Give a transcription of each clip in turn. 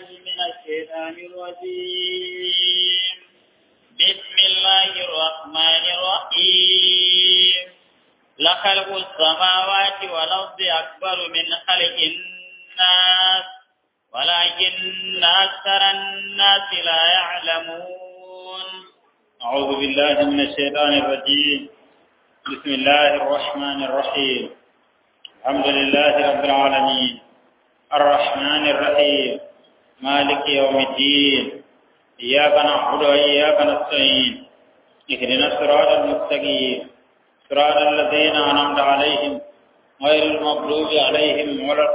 من الشيطان الرجيم بسم الله الرحمن الرحيم لخلق السماوات والأرض أكبر من خلق الناس ولكن أكثر الناس لا يعلمون أعوذ بالله من الشيطان الرجيم بسم الله الرحمن الرحيم الحمد لله رب العالمين الرحمن الرحيم مالك يوم الدين إياك نعبد وإياك نستعين اهدنا الصراط المستقيم صراط الذين أنعمت عليهم غير المغضوب عليهم ولا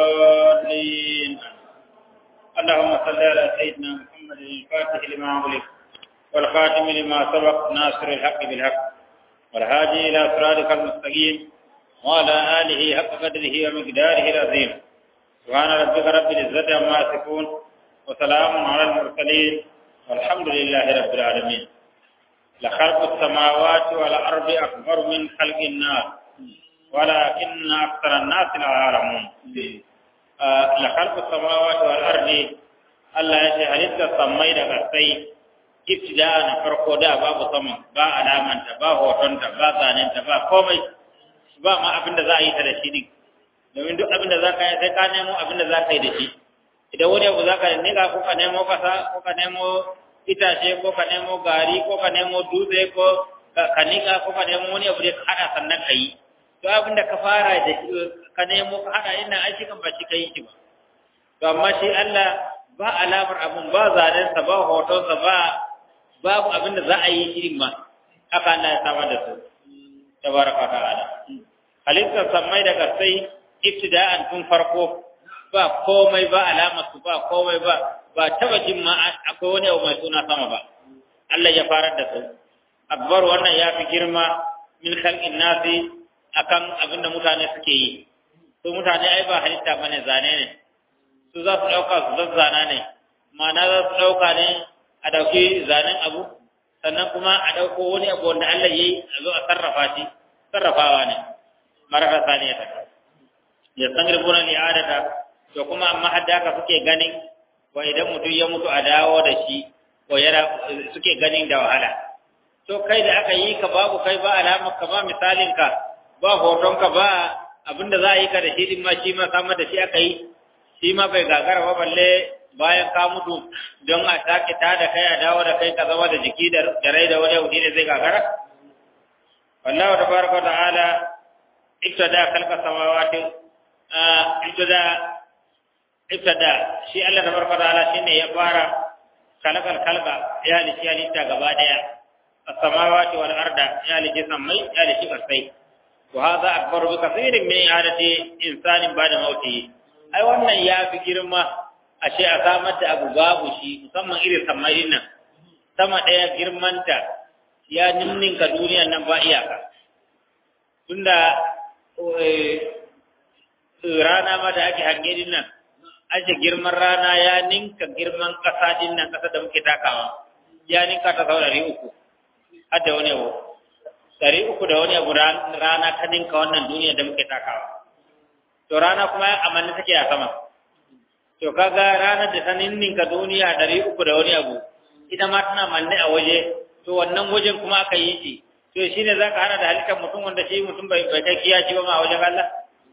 الضالين اللهم صل على سيدنا محمد الفاتح لما أغلق والخاتم لما سبق ناصر الحق بالحق والهادي إلى صراطك المستقيم وعلى آله حق قدره ومقداره العظيم سبحان ربك رب العزة عما يصفون وسلام على المرسلين والحمد لله رب العالمين لخلق السماوات والأرض أكبر من خلق الناس ولكن أكثر الناس لا يعلمون لخلق السماوات والأرض Allah ya ce halittar sammai da kasai ibtida na farko da babu saman ba alamanta ba hotonta ba zanenta ba komai ba ma abin da za a yi ta da shi din domin duk abin da za ka yi sai ka nemo abin da za ka yi da shi idan wani abu za ka nika ko ka nemo kasa ko ka nemo itace ko ka nemo gari ko ka nemo dutse ko ka nika ko ka nemo wani abu da ka hada sannan ka yi to abin da ka fara da shi ka nemo ka hada ina ai shi kan ba shi ka yi shi ba to amma shi Allah ba alamar abun ba zanensa ba hotonsa ba babu abin da za a yi shirin ma haka Allah ya samar da su tabaraka ta'ala halittar sammai da kasai ibtida'an tun farko ba komai ba alamar su ba komai ba ba taba jin ma akwai wani abu mai suna sama ba Allah ya farar da su akbar wannan ya fi girma min khalqin nasi akan abin da mutane suke yi su mutane ai ba halitta bane zane ne su za su ɗauka su zazzana ne ma'ana za su ɗauka ne a ɗauki zanen abu sannan kuma a ɗauko wani abu wanda Allah ya yi a zo a sarrafa shi sarrafawa ne marar saniya ta ya san rubuna ne adada to kuma amma hadda haka suke ganin wa idan mutum ya mutu a dawo da shi ko yana suke ganin da wahala to kai da aka yi ka babu kai ba alamar ka ba misalin ka ba hoton ka ba abinda za a yi ka da shi din ma shi ma samar da shi aka yi shi ma bai gagara ba balle bayan ka mutu don a sake ta da kai a dawo da kai ka zama da jiki da rai da wani abu ne zai gagara wallahu tabaraka ta'ala ibtada khalqa samawati ibtada ibtada shi Allah tabaraka ta'ala shine ya fara khalaqal khalqa ya halici halitta gaba daya as-samawati wal arda ya halici sammai ya halici kasai wa hadha akbaru bi kathirin min i'adati insanin ba'da mautihi ai wannan ya fi girma ashe a samar da abu babu shi musamman irin samarin nan sama ɗaya girmanta ya ninninka duniyan nan ba iyaka tunda rana ma da ake hange din nan ake girman rana ya ninka girman ƙasa din nan ƙasa da muke takawa ya ninka ta sau ɗari uku har da wani abu ɗari uku da wani abu rana ta ninka wannan duniya da muke takawa to rana kuma amanni take a sama to kaga ranar da ta ninninka duniya ɗari uku da wani abu ita ma tana manne a waje to wannan wajen kuma aka yi shi to shi ne za ka hana da halittar mutum wanda shi mutum bai kai kiyaci ba ma a wajen Allah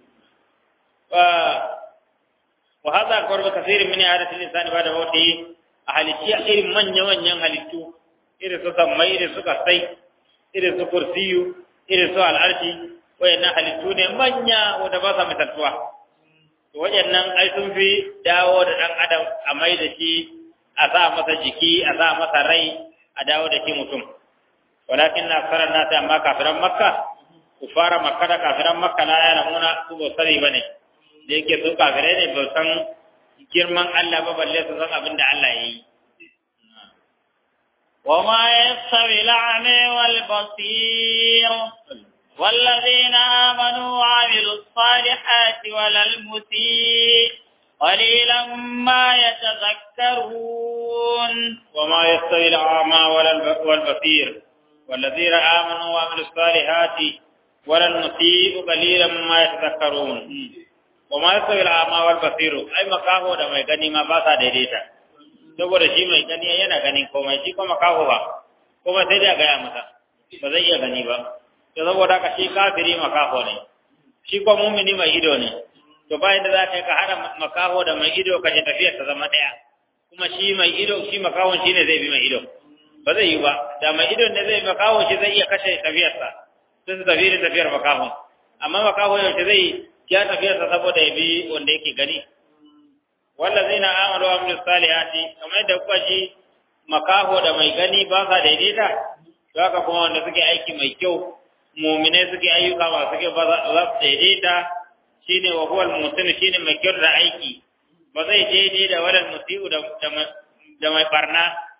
wa hadha akbar bi kathirin min hadathil insani ba da mawti a halitti irin manya manyan halittu irin su sammai irin su kasai irin su kursiyu irin su al'arshi wayannan halittu ne manya wanda ba sa misaltuwa to wayannan ai sun fi dawo da dan adam a mai da shi a sa masa jiki a sa masa rai a dawo da shi mutum walakin na sarar na ta amma kafiran makka ku fara makka da kafiran makka na yana muna su ba sani bane da yake su kafirai ne ba san girman Allah ba balle su san abin da Allah ya yi وما يستوي الأعمى والبصير والذين آمنوا وعملوا الصالحات ولا المسيء قليلا ما يتذكرون وما يستوي الأعمى ولا والبصير والذين آمنوا وعملوا الصالحات ولا المسيء قليلا ما يتذكرون wa ma yasawi al-ama wal basiru ai makaho da mai gani ma ba sa daidaita saboda shi mai gani yana ganin komai shi kuma makaho ba kuma sai da gaya masa ba zai iya gani ba to saboda ka shi kafiri makaho ne shi kuma mumini mai ido ne to bayan da za ka ka hada makaho da mai ido ka je tafiyar ta zama daya kuma shi mai ido shi makahon shi ne zai bi mai ido ba zai yi ba da mai idon ne zai makaho shi zai iya kashe tafiyarsa sai su tafi da tafiyar makaho amma makaho yaushe zai ya tafiyarsa saboda ya bi wanda yake gani wallazina amanu wa amilus salihati kamar yadda kuka ji makaho da mai gani ba sa daidaita to haka kuma wanda suke aiki mai kyau mu'mine suke ayyuka masu kyau ba za su daidaita shine wa huwal musin shine mai kyau da aiki ba zai daidai da walal musiu da da mai barna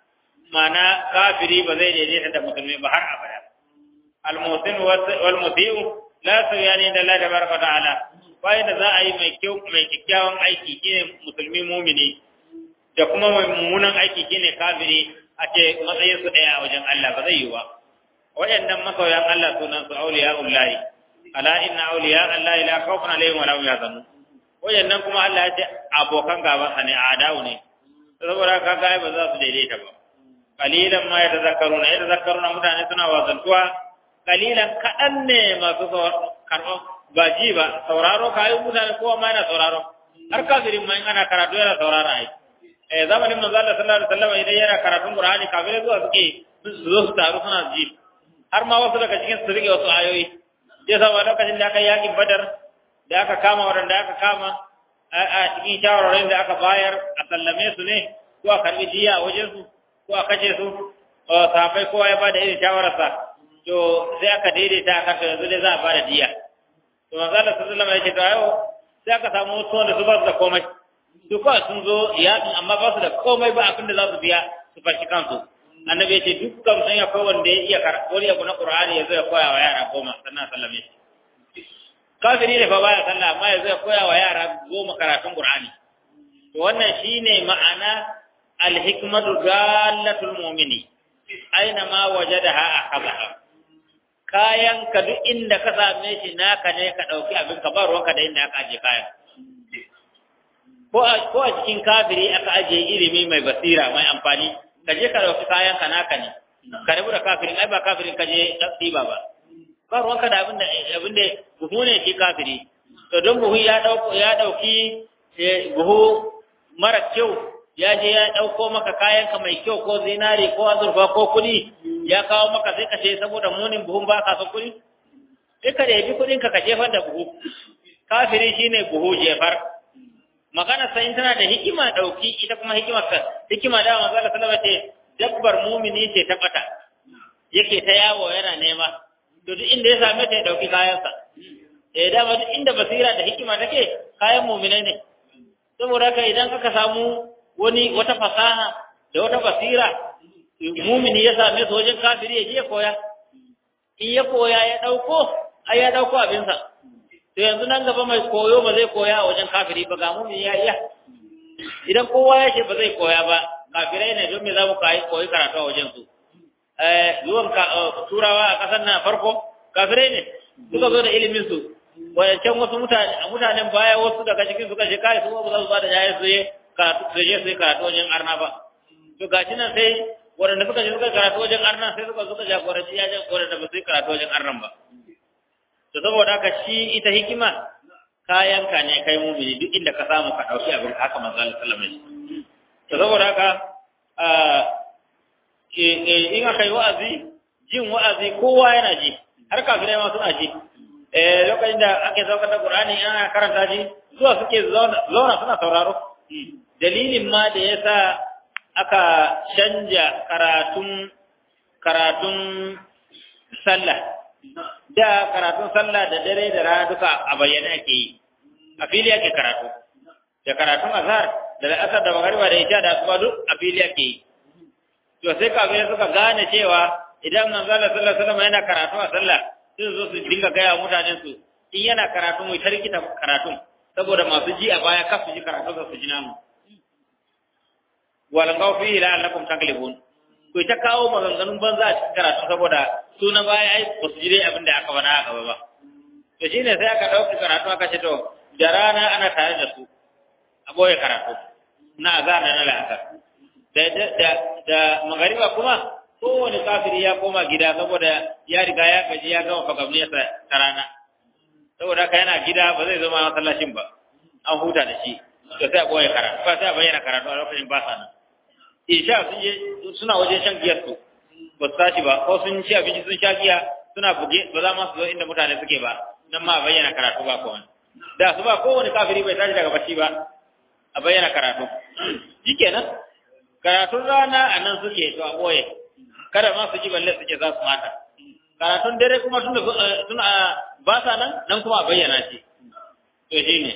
mana kafiri ba zai daidaita da musulmi ba har abada al musin wal musiu la suyani da Allah tabaraka ta'ala bayan da za a yi mai kyau mai kyakkyawan aiki shine musulmi mumini da kuma mai mummunan aiki shine kafiri a ce matsayin su daya a wajen Allah ba zai yi ba waɗannan masoyan Allah sunan su auliya'ullahi ala inna awliya Allah la khawfun alaihim wa la hum yahzanun waɗannan kuma Allah ya ce abokan gaban sa ne adawu ne saboda kaga ba za su daidaita ba qalilan ma yatazakkaruna yatazakkaruna mutane suna wazantuwa qalilan kadan ne masu karɓar ba ji ba sauraro kayan mutane kowa ma yana sauraro har kafirin ma in ana karatu yana sauraro ai eh zamanin manzo Allah sallallahu alaihi wasallam idan yana karatun Qur'ani kafirai zuwa suke su zo su taru suna ji har ma wasu daga cikin su rike wasu ayoyi sai sa lokacin da aka yakin Badar da aka kama wadanda aka kama a cikin shawararin da aka bayar a sallame su ne ko a karbi jiya a wajen su ko a kace su sahabbai kowa ya bada irin shawararsa to sai aka daidaita aka to yanzu dai za a bada jiya to manzo Allah sallallahu alaihi wasallam ya ce to ayo sai aka samu wasu wanda su ba su da komai su kawai sun zo yaƙin amma ba su da komai ba abin da za su biya su fashi kansu annabi ya ce dukkan sun ya wanda ya iya wani abu na qur'ani ya zo ya koya wa yara goma sannan sallame shi kafiri ne fa baya sallah amma ya zo ya koya wa yara goma karatun qur'ani to wannan shine ma'ana al-hikmatu dallatul mu'mini aina ma wajadaha akhadha kayan ka duk inda ka same shi naka ne ka dauki abin ka ba ruwanka da inda aka aje kayan ko a ko a cikin kafiri aka aje ilimi mai basira mai amfani ka je ka dauki kayan ka naka ne ka rabu da kafirin ai ba kafirin ka je ɗiba ba ba ruwanka da abin da abin da buhu ne shi kafiri to don buhu ya dauko ya dauki buhu mara kyau ya je ya dauko maka kayan ka mai kyau ko zinari ko azurfa ko kuɗi ya kawo maka sai ka ce saboda munin buhun ba ka son kuɗi sai ka ɗebi kuɗin ka ka jefar da buhu kafiri shine buhu jefar magana sai tana da hikima dauki ita kuma hikimar ka hikima da manzo Allah sallallahu alaihi dabbar mumini ce ta bata yake ta yawo yana nema to duk inda ya same ta ya dauki kayansa eh dama duk inda basira da hikima take kayan muminai ne saboda haka idan aka samu wani wata fasaha da wata basira mumini ya same su wajen kafiri ya je koya in ya koya ya dauko ai ya dauko abinsa to yanzu nan gaba mai koyo ba zai koya a wajen kafiri ba ga mumin ya iya idan kowa ya ce ba zai koya ba kafirai ne don me za mu koyi karatu a wajen su zuwan turawa a ƙasar na farko kafirai ne suka zo da ilimin su wadancan wasu mutanen baya wasu daga cikin suka ce kai su ba za su ba da jaya su je karatu su je su yi karatu wajen arna ba to gashi nan sai waɗanda suka je suka karatu wajen arna sai suka suka jagoranci ya jagoranci ba su yi karatu wajen arnan ba to saboda haka shi ita hikima kayanka ne kai mumini duk inda ka samu ka dauki abin haka manzo Allah sallallahu alaihi wasallam to saboda haka in aka yi wa'azi jin wa'azi kowa yana ji har kafirai ma suna ji eh lokacin da ake saukar da Qur'ani ana karanta shi zuwa suke zauna suna sauraro dalilin ma da yasa aka canja karatun karatun sallah da karatun sallah da dare da rana duka a bayyane ake yi a fili ake karatu da karatun azhar da asar da magariba da isha da asuba duk a fili ake yi to sai kafin suka gane cewa idan manzo Allah sallallahu alaihi wasallam yana karatu a sallah sai zo su dinga gaya mutanen su in yana karatu mu tarkita karatun saboda masu ji a baya kasu ji karatu su ji namu wal khawfi la'allakum taglibun ko ta kawo maganganun banza a cikin karatu saboda su na baya ai ba su ji dai abin da aka faɗa a gaba ba to shine sai aka ɗauki karatu aka ce to da rana ana tare da su a boye karatu na azhar da na la'asar da da da magariba kuma kowane kafiri ya koma gida saboda ya riga ya gaji ya gama fagamniyarsa ta rana saboda haka yana gida ba zai zama masallacin ba an huta da shi to sai a boye karatu ba sai a bayyana karatu a lokacin ba sa nan isha sun je suna wajen shan giyar su ba su tashi ba ko sun ci abinci sun sha giya suna buge ba za ma su zo inda mutane suke ba nan ma a bayyana karatu ba ko wani da su ba kowane kafiri bai tashi daga bacci ba a bayyana karatu shikenan karatun rana a nan suke to a boye kada ma su ji balle suke za su mata karatun dare kuma tun suna ba sa nan nan kuma a bayyana shi to shine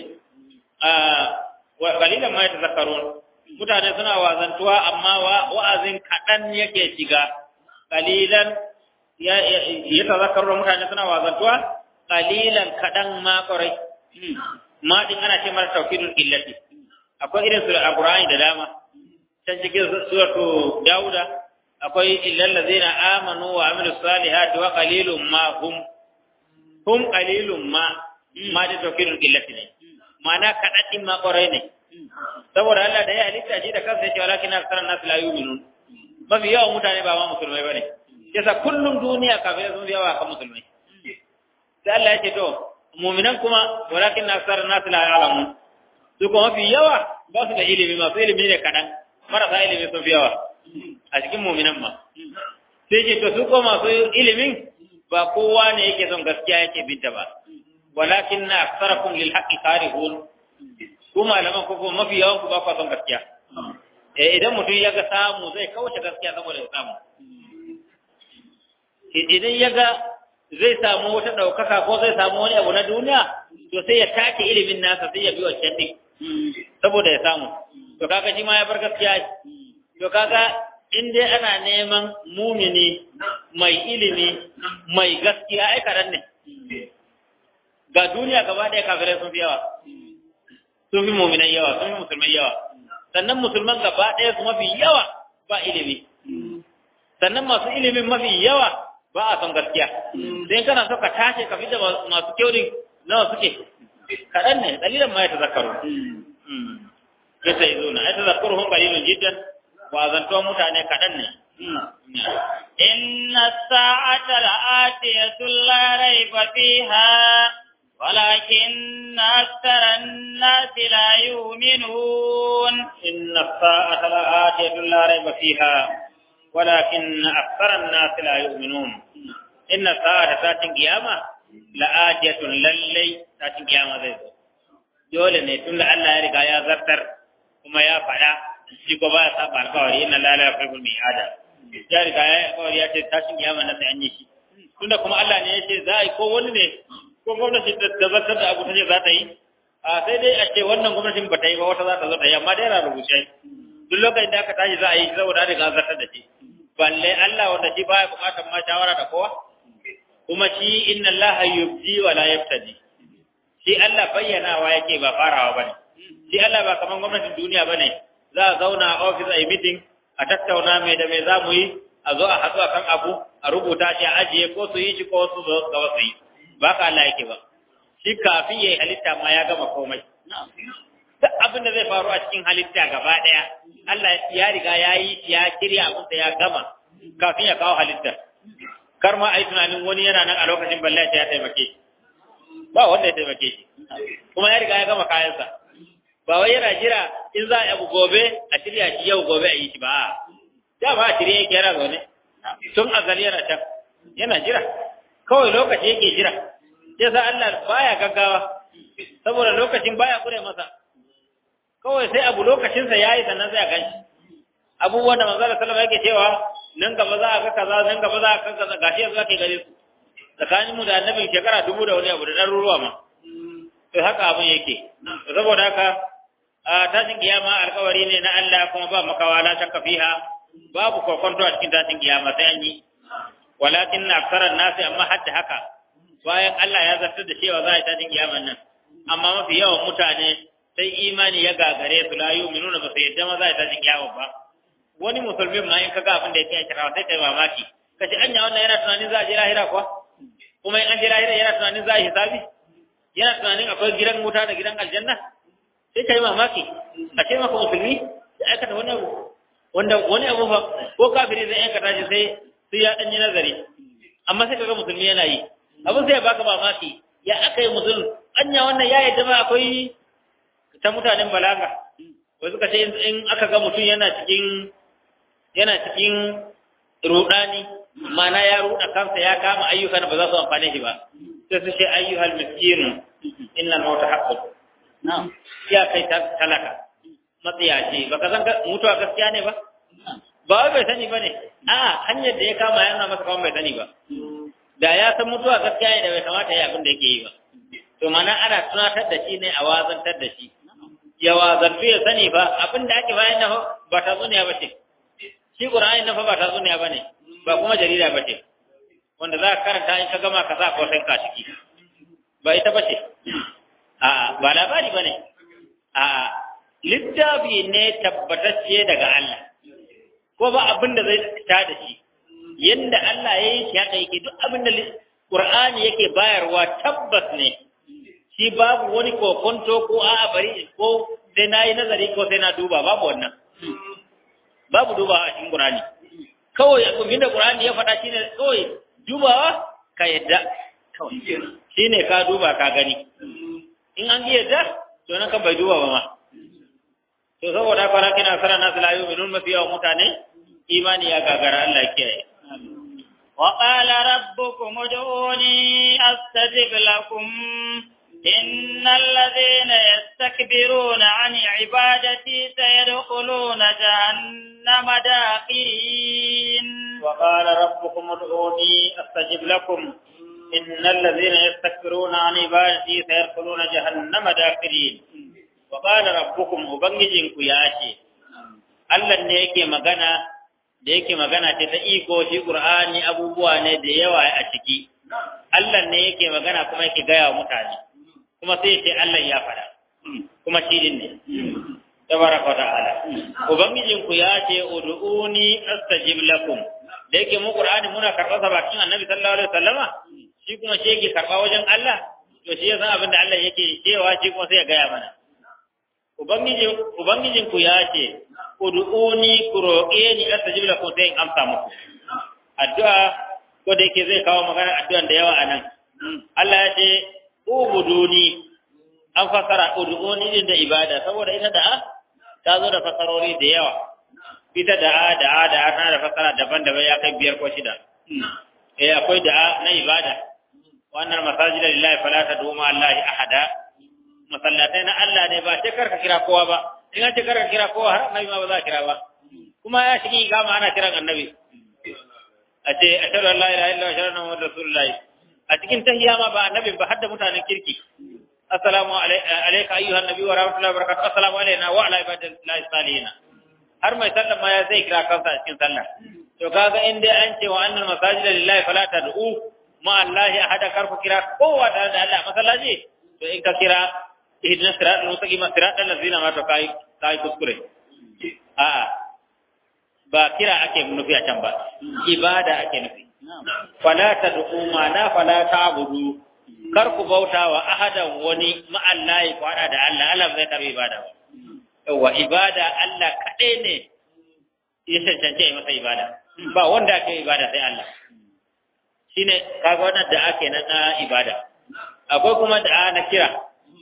wa qalilan ma yatazakkarun mutane suna wazantuwa amma wa'azin kaɗan yake shiga qalilan ya tazakkaru mutane suna wazantuwa qalilan kaɗan ma ƙwarai ma din ana ce mara tawkidul illati akwai irin su alqur'ani da dama can cikin suratu dauda akwai illal ladzina amanu wa amilus salihati wa qalilum ma hum hum qalilum ma ma da tawkidul illati ne ma'ana kaɗan din ma ƙwarai ne saboda Allah da ya halitta shi da kansa yake walakin aksaran nas la yu'minun mafi yawan mutane ba ma musulmai bane yasa kullum duniya kafirai sun yawa kan musulmai sai Allah ya ce to mu'minan kuma walakin aksaran nas la ya'lamun su kuma mafi yawa ba su da ilimi masu ilimi ne kaɗan marasa ilimi sun fi yawa a cikin mu'minan ma sai ce to su kuma masu ilimin ba kowa ne yake son gaskiya yake binta ba walakin na aksarakum lil haqqi karihun ku malaman ko kuma mafi yawan ku ba ku son gaskiya eh idan mutum ya ga samu zai kauce gaskiya saboda ya samu idan ya ga zai samu wata ɗaukaka ko zai samu wani abu na duniya to sai ya take ilimin nasa sai ya bi wancan ɗin saboda ya samu to kaga shi ma ya bar gaskiya to kaga in dai ana neman mumini mai ilimi mai gaskiya ai karan ne ga duniya gaba ɗaya kafirai sun fi yawa sun fi muminan yawa sun fi musulmai yawa sannan musulman gaba ɗaya su mafi yawa ba ilimi sannan masu ilimin mafi yawa ba a son gaskiya sai kana so ka tashi ka fita masu kyaurin nawa suke kaɗan ne dalilan ma ya tazakkaru ya sai zo na ya tazakkaru hun qalilun jiddan wa zantuwa mutane kaɗan ne إن الساعة لآتية لا ريب فيها ولكن أكثر الناس لا يؤمنون إن الساعة لآتية لا ريب فيها ولكن أكثر الناس لا يؤمنون إن الساعة تاتين قيامة لآتية للي تاتين قيامة ذي dole ne tun da Allah ya riga ya zartar kuma ya faɗa shi ko ba ya saba alƙawari inna la la yuhibbul mi'ada ya riga ya alƙawari ya ce tashin kiyama na sai an yi shi tunda kuma Allah ne ya ce za a yi ko wani ne ko gwamnati da zartar da abu ta ce za ta yi a sai dai a ce wannan gwamnatin ba ta yi ba wata za ta zo ta yi amma dai yana rubuce duk lokacin da aka tashi za a yi saboda riga zartar da shi balle Allah wanda shi baya bukatar ma shawara da kowa kuma shi inna Allah yubdi wa la yaftadi shi Allah bayyanawa yake ba farawa bane shi Allah ba kaman gwamnatin duniya bane za a zauna a office a yi meeting a tattauna mai da mai za mu yi a zo a haɗu a kan abu a rubuta shi a ajiye ko su yi shi ko su zo gaba su yi ba ka Allah yake ba shi kafin ya yi halitta ma ya gama komai duk abin da zai faru a cikin halitta gaba ɗaya Allah ya riga ya yi ya kirya abin da ya gama kafin ya kawo halitta kar ma a yi tunanin wani yana nan a lokacin balle ya taimake shi ba wanda ya taimake shi kuma ya riga ya gama kayansa ba wai yana jira in za a yi abu gobe a shirya shi yau gobe a yi shi ba da ba a shirya yake yana zaune tun azali yana can yana jira kawai lokaci yake jira sai sa Allah baya gaggawa saboda lokacin baya kure masa kawai sai abu lokacinsa ya yi sannan sai a ganshi abubuwan da manzo sallallahu yake cewa nan gaba za a ga kaza nan gaba za a ga kaza gashi yanzu ake gare su tsakanin mu da annabin shekara dubu da wani abu da ɗaruruwa ma to haka abin yake saboda haka a tashin kiyama alkawari ne na Allah kuma ba makawa la shakka fiha babu kokonto a cikin tashin kiyama sai an yi walakin na aksarar nasi amma hadda haka bayan Allah ya zartar da cewa za a yi tashin kiyaman nan amma mafi yawan mutane sai imani ya gagare su la yu'minuna ba su yadda ma za a yi tashin kiyama ba wani musulmin ma in kaga abin da yake kira sai kai mamaki kace anya wannan yana tunanin za a je lahira kuwa kuma in an je lahira yana tunanin za a yi hisabi yana tunanin akwai gidan wuta da gidan aljanna sai ka yi mamaki a ce maka musulmi ya aikata wani abu wanda wani abu fa ko kafiri zai aikata shi sai sai ya ɗanyi nazari amma sai kaga musulmi yana yi abin sai ya baka mamaki ya aka yi musulmi anya wannan ya yadda ma akwai ta mutanen balaga wai suka ce in aka ga mutum yana cikin yana cikin rudani mana ya ruda kansa ya kama ayyukan ba za su amfane shi ba sai su ce ayyuhal miskinu innal mauta haqqun na'am ya kai talaka matsiyaci baka san mutuwa gaskiya ne ba ba wai bai sani ba ne a hanyar da ya kama yana masa kawai bai sani ba da ya san mutuwa gaskiya ne da bai kamata ya abin da yake yi ba to mana ana tunatar da shi ne a wazantar da shi ya wazantu ya sani ba abin da ake bayan nan ba ta zuniya ba ce shi qur'ani nan fa ba ta zuniya ba ne ba kuma jarida ba ce wanda za ka karanta in ka gama ka sa kwasan ka ciki ba ita ba ce a ba labari ba ne a littafi ne tabbatacce daga Allah ko ba abin da zai fita da shi yanda Allah ya yi shi haka yake duk abin da Qur'ani yake bayarwa tabbas ne shi babu wani kokonto ko a'a bari ko sai na yi nazari ko sai na duba babu wannan babu duba a cikin Qur'ani kawai abin da Qur'ani ya faɗa shine kawai dubawa ka yadda kawai shine ka duba ka gani in an yi yadda to nan kan bai duba ba ma to saboda haka na kina sara nasu la yu'minun mafi yawan mutane imani ya gagara Allah ya kiyaye وقال ربكم ادعوني أستجب لكم إن الذين يستكبرون عن عبادتي سيدخلون جهنم داخرين وقال ربكم ادعوني أستجب لكم إن الذين يستكبرون عن عبادتي سيدخلون جهنم داخرين وقال ربكم ubangijinku ya ce Allah ne yake magana da yake magana ce ta iko shi Qur'ani abubuwa ne da yawa a ciki Allah ne yake magana kuma yake gaya wa mutane kuma sai ce Allah ya fada kuma shi din ne tabaraka ta'ala ubangijinku ya ce ud'uni astajib lakum da yake mu Qur'ani muna karɓar sa bakin Annabi sallallahu alaihi wasallama shi kuma shi yake karɓa wajen Allah to shi yasa abin da Allah yake cewa shi kuma sai ya gaya mana Ubangijinku ya ce, Udu'uni ku roƙe ni astajib lakum sai in amsa muku. Addu'a ko da yake zai kawo magana addu'an da yawa a nan. Allah ya ce, Ubuduni an fasara udu'uni din da ibada saboda ita da'a ta zo da fasarori da yawa. Ita da'a da'a da'a tana da fasara daban-daban ya kai biyar ko shida. Eh akwai da'a na ibada. Wannan masajida lillahi fala tad'u ma Allahi ahada. masallatai na Allah ne ba sai karka kira kowa ba in an ce karka kira kowa har annabi ma ba za a kira ba kuma ya shigi kama ana kiran annabi a ce ashhadu an la ilaha illa ashhadu anna muhammadar rasulullahi a cikin tahiyya ma ba annabin ba har da mutanen kirki assalamu alayka ayyuhan nabi wa rahmatullahi wa barakatuh assalamu alayna wa ala ibadillahi salihin har mai sallah ma ya zai kira kansa a cikin sallah to kaga in dai an ce wa annal masajida lillahi fala tad'u ma allahi ahada karku kira kowa da Allah masallaci to in ka kira ihdina siratal mustaqim siratal ladzina ma to kai kai kuskure a ba kira ake nufi a can ba ibada ake nufi fala tad'u ma na fala ta'budu kar ku bauta wa ahadan wani ma'allahi ku hada da Allah Allah zai karbi ibada ba yawa ibada Allah kadai ne ya cancance ya masa ibada ba wanda ake ibada sai Allah shine kaga wannan da ake na ibada akwai kuma da na kira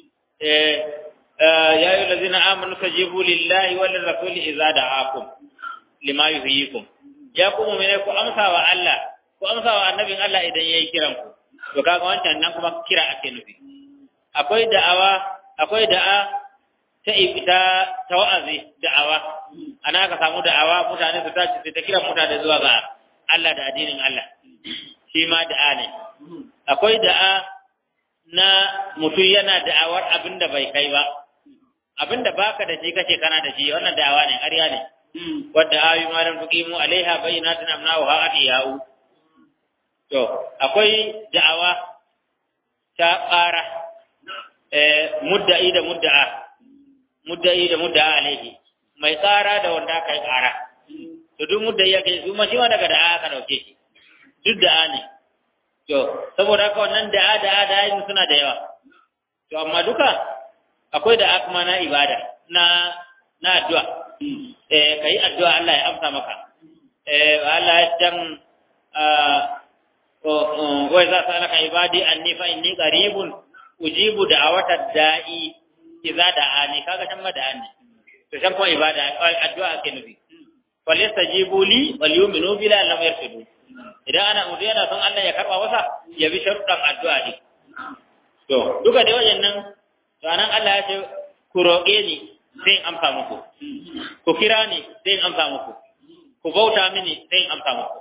ya yi lazina amanu tajibu lillahi wal rasuli idza da'akum lima yuhyikum ya kuma mene ku amsa wa Allah ku amsa wa annabin Allah idan yayi kiran ku to kaga wancan nan kuma kira ake nufi akwai da'awa akwai da'a ta ibta ta wa'azi da'awa ana ka samu da'awa mutane su tashi su ta kira mutane zuwa ga Allah da addinin Allah shi ma da'a ne akwai da'a na mutum yana da'awar abin da bai kai ba abin da baka da shi kace kana da shi wannan da'awa ne ƙarya ne wadda ayu ma lam tuqimu alaiha bayyinatin amnaha adiyau to akwai da'awa ta ƙara eh mudda'i da mudda'a mudda'i da mudda'a alaihi mai ƙara da wanda aka yi ƙara to duk mudda'i ya kai su ma shi ma daga da'a aka dauke shi duk da'a ne To, saboda haka wannan da'a da'a da'a yin suna da yawa. to amma duka akwai da akma na ibada na na addu'a eh kai addu'a Allah ya amsa maka eh Allah ya dan wa za ta laka ibadi anni fa inni qaribun ujibu da'awata da'i idza da'ani kaga tan ma da'ani to san kuma ibada addu'a ake nufi wal yastajibu li wal yu'minu bi la lam yarfidu idan ana mutu yana son Allah ya karba masa ya bi sharuɗan addu'a ne to duka da wajen nan to anan Allah ya ce ku roƙe ni sai in amsa muku ku kira ni sai in amsa muku ku bauta mini sai in amsa muku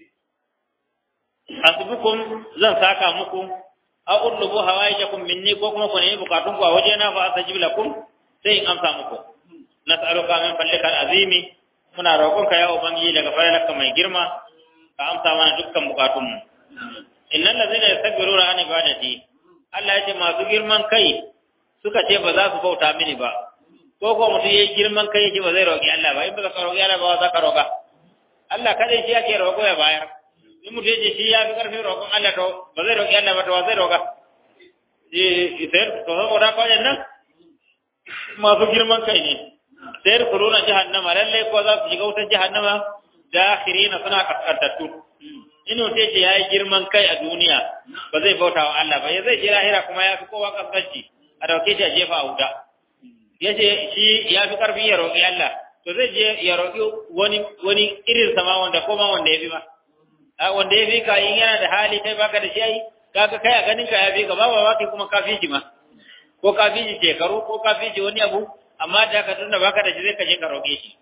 asbukum zan saka muku aw udlubu hawaijakum minni ko kuma ku nemi bukatun ku a wajena fa astajib lakum sai in amsa muku nas'aluka min fadlika azimi muna roƙonka ya ubangiji daga falalarka mai girma ka amsa mana dukkan bukatun mu innal ladzina yastakbiruna an ibadati Allah ya ce masu girman kai suka ce ba za su bauta mini ba ko ko mutum yayi girman kai yake ba zai roƙi Allah ba in ba ka roƙi Allah ba za ka roƙa Allah kada shi yake roƙo ya bayar in mutum yace shi ya fi ƙarfin roƙon Allah to ba zai roƙi Allah ba to zai roƙa eh sai to saboda ko nan masu girman kai ne sai kuruna jahannama lalle ko za su shiga wutar jahannama dakhirina suna kaskantattu inu sai ce yayi girman kai a duniya ba zai bauta wa Allah ba ya zai je lahira kuma ya fi kowa kaskanci a dauke shi a jefa a wuta yace shi ya fi karfi ya roƙi Allah to zai je ya roƙi wani wani irin sama wanda koma wanda ya fi ma a wanda ya fi ka in yana da hali kai baka da shi ai kaga kai a ganin ka ya fi ka ba ba kuma ka fi shi ma ko ka fi shi shekaru ko ka fi shi wani abu amma da ka tunda baka da shi zai ka je ka roƙe shi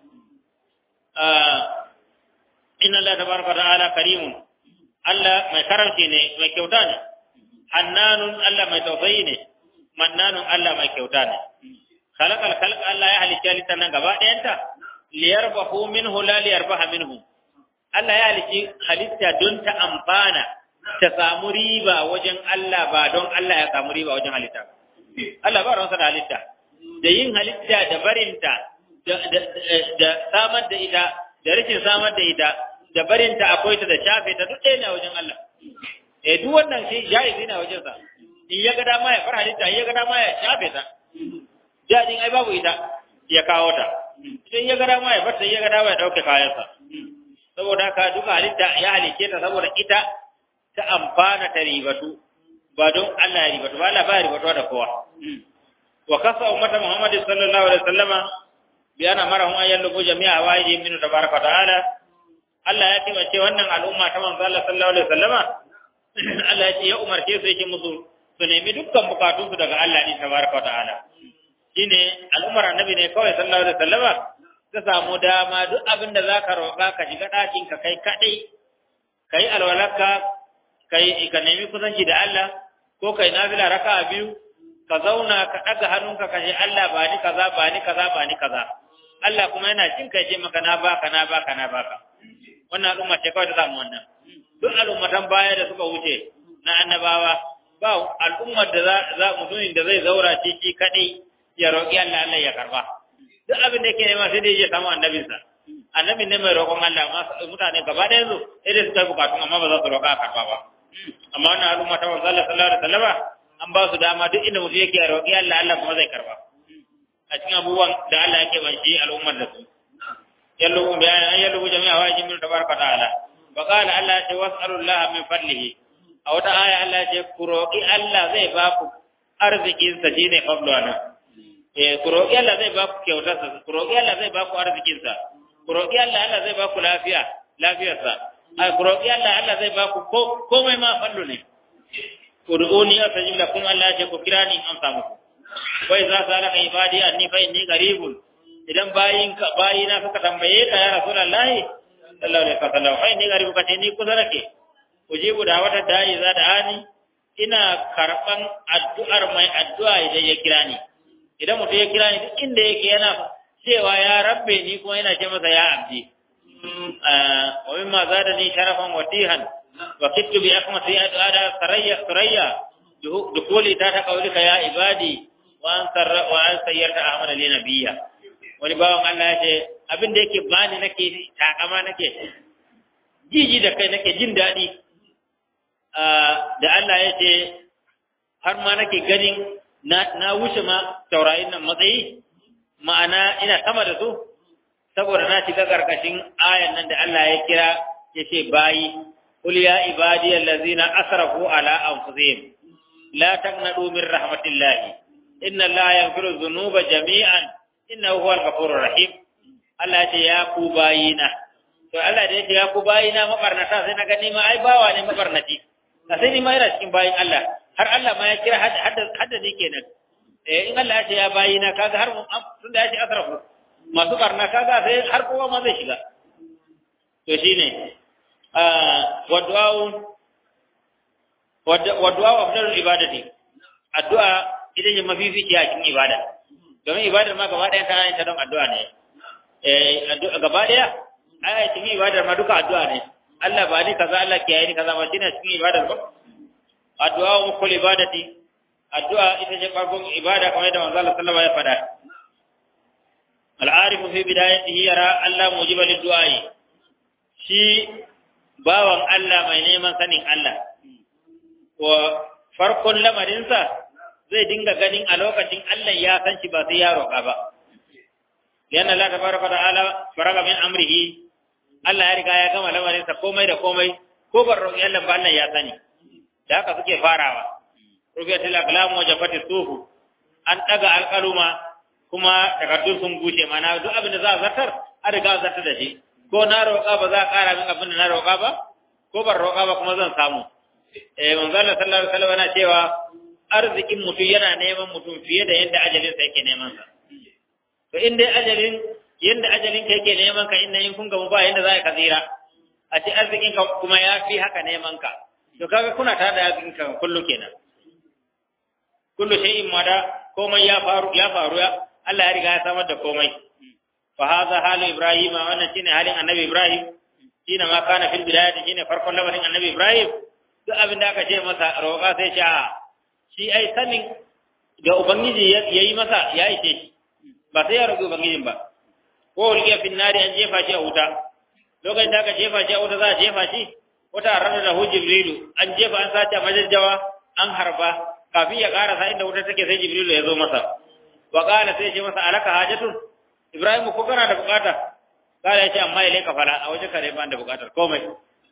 inna Allah tabaraka ta'ala karimun Allah mai karamci ne mai kyauta ne hannanun Allah mai tausayi ne mannanun Allah mai kyauta ne khalaqal khalq Allah ya halicci halittar nan gaba ɗayanta liyarbahu minhu la liyarbaha minhu Allah ya halicci halitta don ta amfana ta samu riba wajen Allah ba don Allah ya samu riba wajen halitta Allah ba ransa da halitta da yin halitta da barinta da samar da ita da rikin samar da ita da barinta akwai ta da shafe ta duk ɗaya ne a wajen Allah. Eh duk wannan shi jaizi ne a wajen sa. In ya ga dama ya fara halitta, in ya ga dama ya shafe ta. Jadin ai babu ita ya kawo ta. Idan ya ga dama ya bar ta, ya ga dama ya dauke kayansa. Saboda haka duka halitta ya halice ta saboda ita ta amfana ta ribatu ba don Allah ya ribatu ba Allah ba ya ribatu da kowa. Wa kasa ummata Muhammad sallallahu alaihi wasallama bi ana marahum ayyallu jami'a wa'idi min tabaraka ta'ala Allah ya taimake wannan al'umma ta manzo Allah sallallahu alaihi wasallama Allah ya ce ya umarce su yake musu su nemi dukkan bukatun su daga Allah ne tabaraka ta'ala shine al'ummar annabi ne kawai sallallahu alaihi wasallama ka samu dama duk abin da zaka roƙa ka shiga ɗakin ka kai kadai kai alwalaka kai ka nemi kusanci da Allah ko kai nafila raka'a biyu ka zauna ka ɗaga hannunka ka ce Allah ba ni kaza ba ni kaza ba ni kaza Allah kuma yana jin kai ce maka na baka na baka na baka wannan al'umma ce kawai ta samu wannan duk al'ummatan baya da suka wuce na annabawa ba al'ummar da za za mutumin da zai zaura shi shi kadai ya roƙi Allah Allah ya karba duk abin da yake nema sai dai ya samu annabinsa annabin ne mai roƙon Allah mutane gaba da yanzu sai dai suka yi bukatun amma ba za su roƙa a karba ba amma wannan al'umma ta manzo Allah sallallahu alaihi wasallam an ba su dama duk inda mutum yake roƙi Allah Allah kuma zai karba a cikin abubuwan da Allah yake banci al'ummar da su yallu bayan an yallu jami'a wa jimin tabaraka ta'ala wa qala Allah ya ce was'alu Allah min fadlihi a wata aya Allah ya ce ku roƙi Allah zai ba ku arzikin sa shine fadlana eh ku roƙi Allah zai ba ku kyautar sa ku roƙi Allah zai ba ku arzikin sa ku roƙi Allah Allah zai ba ku lafiya lafiyar sa ai ku roƙi Allah Allah zai ba ku komai ma fallo ne ud'uni astajib lakum Allah ya ce ku kira ni amsa muku wa idza salaka ibadi anni fa inni qaribun idan bayin ka bayina suka tambaye ka ya rasulullahi sallallahu alaihi wasallam fa inni qaribu kace ni kusa nake ujibu da wata dai za da ani ina karban addu'ar mai addu'a idan ya kira ni idan mutum ya kira ni duk inda yake yana cewa ya rabbe ni kuma yana ce masa ya abdi wa mimma zadani sharafan watihan وكدت بأكمة هذا ثريا ثريا دخولي تحت قولك يا عبادي وأن وأن سيرت أحمد لي نبيا wani bawan Allah ya ce abin da yake bani nake takama nake jiji da kai nake jin daɗi da Allah ya ce har ma nake ganin na na wuce ma taurayin nan matsayi ma'ana ina sama da su saboda na shiga karkashin ayan nan da Allah ya kira yace bayi qul ya ibadiyal ladzina asrafu ala anfusihim la taqnatu min rahmatillahi inna allaha yaghfiru dhunuba jami'an innahu huwal ghafurur rahim Allah ya ce ya ku bayina to Allah da yake ya ku bayina mabarnata sai na gani ma ai bawa ne mabarnati a sai ni ma ina cikin bayin Allah har Allah ma ya kira hadda ni kenan eh in Allah ya ce ya bayina kaga har tunda ya ce asrafu masu barna kaga sai har kowa ma zai shiga to shine wa du'a wa du'a afdalul ibadati addu'a ita ce mafifici a cikin ibada domin ibadar ma gaba ɗaya tana yin ta don addu'a ne eh gaba ɗaya ai cikin ibadar ma duka addu'a ne Allah ba ni kaza Allah kiyaye ni kaza ba shine cikin ibadar ba addu'a wa kulli ibadati addu'a ita ce farkon ibada kamar yadda manzo Allah sallallahu alaihi wasallam ya faɗa al-arifu fi bidayatihi yara Allah mujiba lid-du'ai shi bawan Allah mai neman sanin Allah wa farkon lamarinsa zai dinga ganin a lokacin Allah ya san shi ba sai ya roƙa ba yana Allah tabaraka ta'ala faraga min amrihi Allah ya riga ya gama lamarin sa komai da komai ko ban roƙi Allah ba Allah ya sani da haka suke farawa rufiyatul aqlam wa jafati sufu an daga alqaluma kuma takardun sun bushe mana duk abin da za a zartar an riga zartar da shi ko na roƙa ba za a ƙara min abin da na roƙa ba ko ban roƙa ba kuma zan samu eh manzo Allah sallallahu alaihi wasallam yana cewa arzikin mutum yana neman mutum fiye da yadda ajalin sa yake neman sa to in dai ajalin yadda ajalin ka yake neman ka inda in kun gamu ba yadda za ka tsira a ce arzikin ka kuma ya fi haka neman ka to kaga kuna tare da arzikin ka kullu kenan kullu shay'in mada komai ya faru ya faru ya Allah ya riga ya samar da komai fa hadha halu ibrahima wannan shine halin annabi ibrahim shine ma kana fil bidayati shine farkon lamarin annabi ibrahim duk abin da aka ce masa roƙa sai ce a shi ai sanin ga ubangiji yayi masa ya ishe shi ba sai ya roƙi ubangijin ba ko riya fin nari an jefa shi a wuta lokacin da aka jefa shi a wuta za a jefa shi wata ranar da hu jibrilu an jefa an sace majajjawa an harba kafin ya karasa inda wuta take sai jibrilu ya zo masa wa qala sai ya ce masa alaka hajatun ibrahim ko kana da bukata kala ya ce amma ilai ka fala a waje kare ba da bukatar komai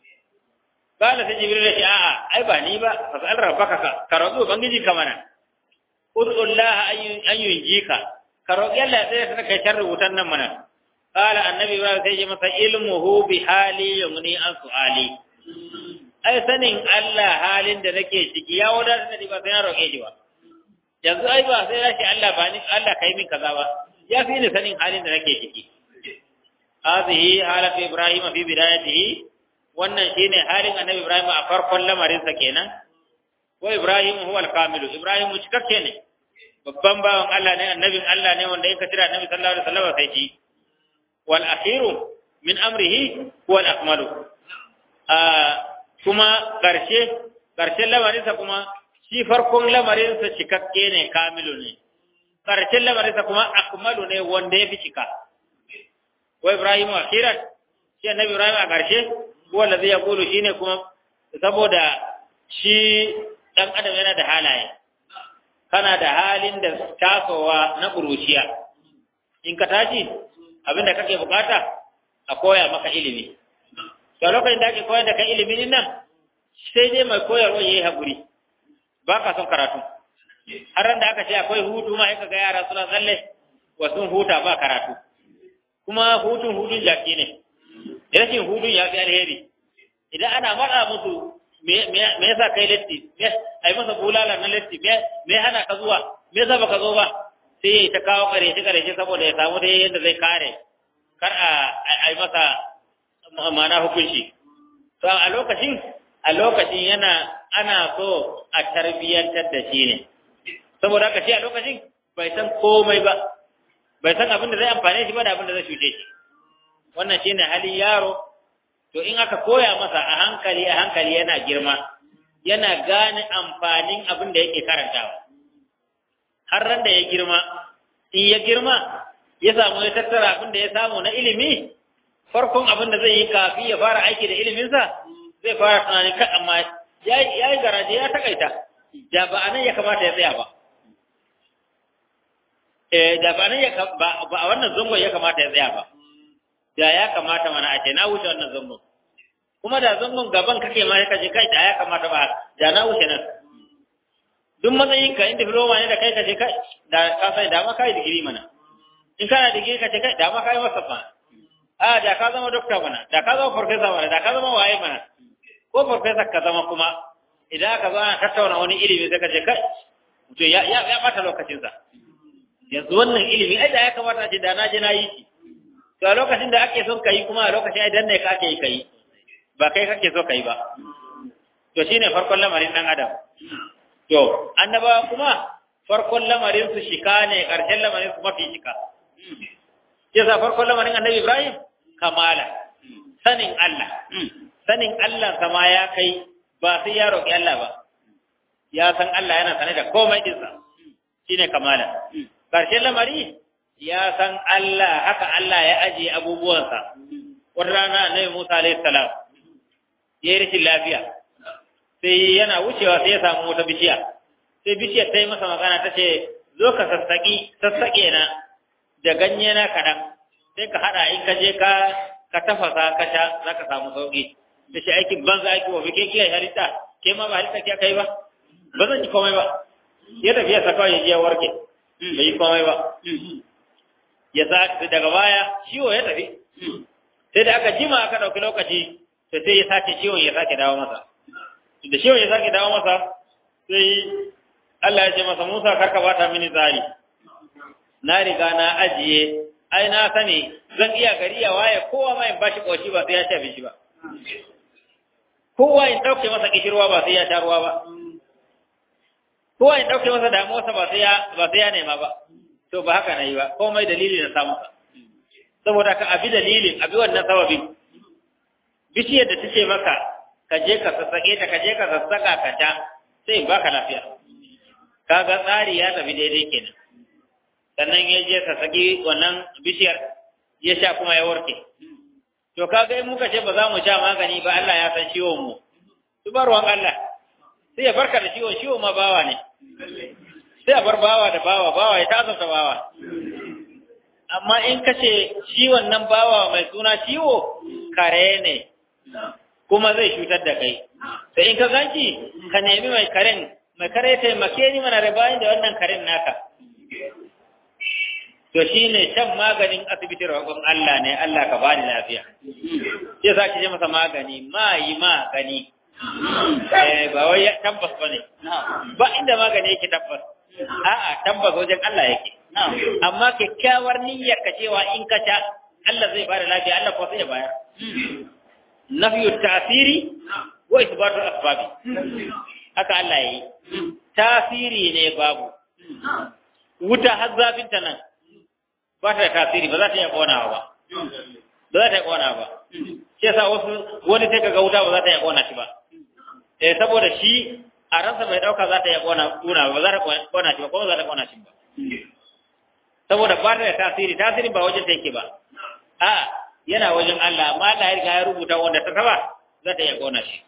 kala sai jibrilu ya ce a'a ai ba ni ba fasal rabbaka ka ka roƙi ubangiji ka mana ud'ullah an yunjika ka roƙi Allah sai ka kai sharri wutan nan mana kala annabi ibrahim sai ya masa ilmuhu bi hali yumni an su'ali ai sanin Allah halin da nake ciki ya wadatar da ba sai na roƙe shi ba yanzu ai ba sai ya ce Allah ba ni Allah kai min kaza ba ya fi ni sanin halin da nake ciki hadhihi halatu ibrahim fi bidayatihi wannan shine halin annabi ibrahim a farkon lamarin sa kenan wa ibrahim huwa al-kamilu ibrahim cikakke ne babban bawan Allah ne annabin Allah ne wanda yake tira annabi sallallahu alaihi wasallam sai shi wal akhiru min amrihi huwa al-akmalu kuma ƙarshe ƙarshen lamarinsa kuma shi farkon lamarinsa cikakke ne kamilu ne ƙarshen lamarinsa kuma akmalu ne wanda ya fi cika wa ibrahimu akhiran shi annabi ibrahim a ƙarshe wanda zai yaqulu shine kuma saboda shi dan adam yana da halaye kana da halin da tasowa na ƙuruciya in ka tashi abinda kake bukata a koya maka ilimi to lokacin da ake koyar da kai ilimin nan sai dai mai koyarwa yayi hakuri ba ka son karatu har ran da aka ce akwai hutu ma ga yara suna tsalle wa sun huta ba karatu kuma hutun hutun jaki ne rashin hutun ya fi alheri idan ana matsa musu me yasa kai latti ai masa bulala na latti me hana ka zuwa me yasa baka zo ba sai ya ta kawo karshe karshe saboda ya samu dai yadda zai kare kar a ai masa ma'ana hukunci to a lokacin a lokacin yana ana so a tarbiyyantar da shi ne saboda haka shi a lokacin bai san komai ba bai san abin da zai amfane shi ba da abin da zai cuce shi wannan shine halin yaro to in aka koya masa a hankali a hankali yana girma yana gane amfanin abin da yake karantawa har ran da ya girma in ya girma ya samu ya tattara abin da ya samu na ilimi farkon abin da zai yi kafin ya fara aiki da iliminsa zai fara tunanin kan amma ya yi garaje ya takaita da ba anan ya kamata ya tsaya ba eh da ba nan ya ba a wannan zangon ya kamata ya tsaya ba da ya kamata mana a ce na wuce wannan zangon kuma da zangon gaban kake ma kaje kai da ya kamata ba da na wuce nan duk matsayin ka in diploma ne da kai kaje kai da ka sai da ma kai digiri mana in kana digiri kaje kai da ma kai masa fa a da ka zama doctor mana da ka zama professor mana da ka zama waye mana ko professor ka zama kuma idan ka zo ana tattauna wani ilimi sai kaje kai to ya ya ya bata lokacin sa yanzu wannan ilimi ai da ya kamata a ce da na je na yi shi to a lokacin da ake son kai kuma a lokacin ai dan ne ka ake yi kai ba kai kake so kai ba to shine farkon lamarin dan adam to annaba kuma farkon lamarin su shika ne karshen lamarin su mafi shika yasa farkon lamarin annabi Ibrahim kamala sanin Allah sanin Allah sama ya kai ba sai ya roki Allah ba ya san Allah yana sane da komai dinsa shine kamala karshen lamari ya san Allah haka Allah ya ajiye abubuwansa wata rana annabi Musa alaihi salam ya yi rashin lafiya sai yana wucewa sai ya samu wata bishiya sai bishiyar ta yi masa magana ta ce zo ka sassaƙi sassaƙe na da ganye na kaɗan sai ka haɗa in ka je ka ka tafasa ka sha za ka samu sauƙi da shi aikin banza aiki wa ke kiyaye halitta ke ma ba halitta ke kai ba ba zan ji komai ba ya tafi ya saka ya je ya warke bai yi komai ba ya sa daga baya ciwo ya tafi sai da aka jima aka ɗauki lokaci sai sai ya sake ciwon ya sake dawo masa da ciwon ya sake dawo masa sai Allah ya ce masa Musa karka bata mini tsari na riga na ajiye ai na sani zan iya gari ya waye kowa ma in bashi koshi ba sai ya shafe shi ba kowa in dauke masa kishirwa ba sai ya sha ruwa ba kowa in dauke masa damuwarsa ba sai ya ba sai ya nema ba to ba haka na yi ba komai dalili na samu saboda ka abi dalilin abi wannan sababin bishiyar da tace maka ka je ka sassake ta ka je ka sassaka ka ta sai baka lafiya kaga tsari ya tafi daidai kenan sannan ya je sassaki wannan bishiyar ya sha kuma ya warke to kaga in muka ce ba za mu sha magani ba Allah ya san ciwon mu su bar ruwan Allah sai ya barka da ciwon ciwon ma bawa ne sai a bar bawa da bawa bawa ya tasanta bawa amma in ka ce ciwon nan bawa mai suna ciwo kare ne kuma zai cutar da kai sai in ka ganci ka nemi mai karen mai kare taimake ni mana da bayan da wannan karen naka to shine shan maganin asibiti roƙon Allah ne Allah ka bani lafiya sai sa ki je masa magani ma yi magani eh ba wai tabbas bane ba inda magani yake tabbas a'a tabbas wajen Allah yake amma kyakkyawar niyyar ka cewa in ka sha Allah zai bada lafiya Allah ko sai ya bayar nafyu tasiri wa isbatu asbabi haka Allah yayi tasiri ne babu wuta har zafin ta nan ba ta da tasiri ba za ta iya konawa ba ba za ta iya konawa ba shi yasa wasu wani sai kaga wuta ba za ta iya kona shi ba eh saboda shi a ransa bai dauka za ta iya kona kuna ba za ta kona shi ba kuma za ta kona shi ba saboda ba ta da tasiri tasiri ba wajen ta yake ba a yana wajen Allah amma Allah ya riga ya rubuta wanda ta taba za ta iya kona shi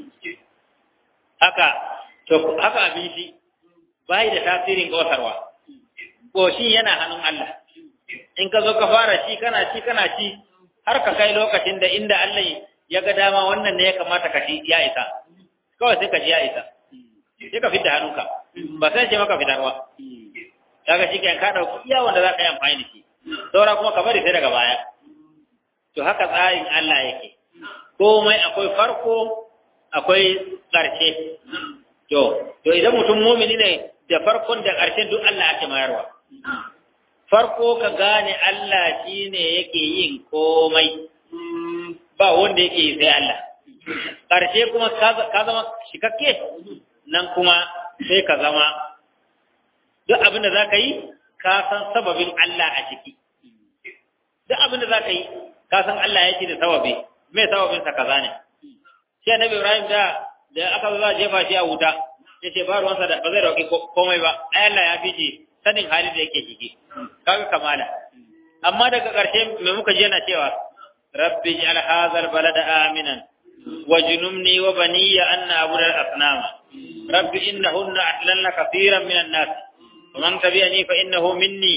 haka to haka abin shi bai da tasirin kosarwa koshin yana hannun Allah in ka zo ka fara shi kana ci kana ci har ka kai lokacin da inda Allah ya ga dama wannan ne ya kamata ka ci ya isa kawai sai ka ji ya isa sai ka fita hannunka ba sai ce maka fitarwa kaga shi kan ka dauki iya wanda za ka yi amfani da shi saura kuma ka bari sai daga baya to haka tsarin Allah yake komai akwai farko akwai ƙarshe to to idan mutum mumini ne da farkon da ƙarshen duk Allah ake mayarwa farko ka gane Allah shine yake yin komai ba wanda yake yi sai Allah ƙarshe kuma ka zama shikakke nan kuma sai ka zama duk abin da za ka yi ka san sababin Allah a ciki duk abin da za ka yi ka san Allah ya ce da sababi mai sababin sa kaza ne shi annabi Ibrahim da da aka zo za a jefa shi a wuta ya ce ba ruwansa da ba zai dauki komai ba ai Allah ya fice sanin halin da yake ciki kaga kamala amma daga ƙarshe me muka ji yana cewa rabbi ij'al hadha al-balada aminan wajnumni wa baniya an na'budu al-asnama rabbi innahunna adlalna kathiran min an-nas ومن تبعني فإنه مني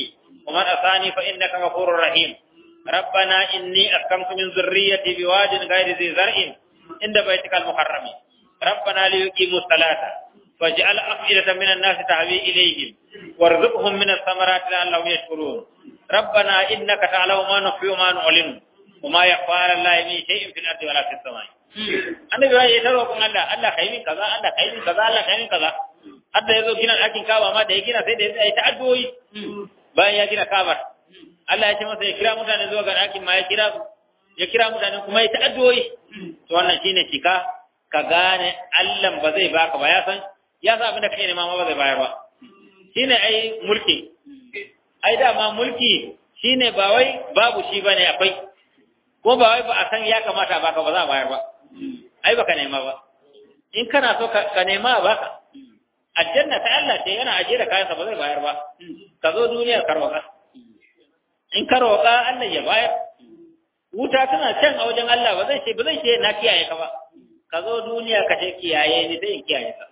ومن أطاني فإنك غفور رحيم ربنا إني أسكنت من ذريتي بواد غير ذي زرع عند بيتك المحرم ربنا ليقيموا الصلاة فاجعل أفئدة من الناس تهوي إليهم وارزقهم من الثمرات لعلهم يشكرون ربنا إنك تعلم ما نخفي وما نعلن وما يخفى على الله من شيء في الأرض ولا في السماء annabi ya yi taro kun Allah Allah kai min kaza Allah kai min kaza Allah kai min kaza hadda yazo gina ɗakin Kaaba ma da ya gina sai da ya ta addu'o'i bayan ya gina Kaaba Allah ya ce masa ya kira mutane zuwa ga ɗakin ma ya kira su ya kira mutane kuma ya ta addu'o'i to wannan shine shika ka gane Allah ba zai baka ba ya san ya san abin da kai nema ma ba zai bayar ba shine ai mulki ai dama mulki shine ba wai babu shi bane akwai ko ba wai ba a san ya kamata baka ba za a bayar ba ai baka nema ba in kana so ka nema a baka aljanna ta Allah ce yana ajiye da kayansa ba zai bayar ba ka zo duniyar ka roƙa in ka roƙa Allah ya bayar wuta tana can a wajen Allah ba zai ce ba zai ce na kiyaye ka ba ka zo duniya ka ce kiyaye ni zai kiyaye ka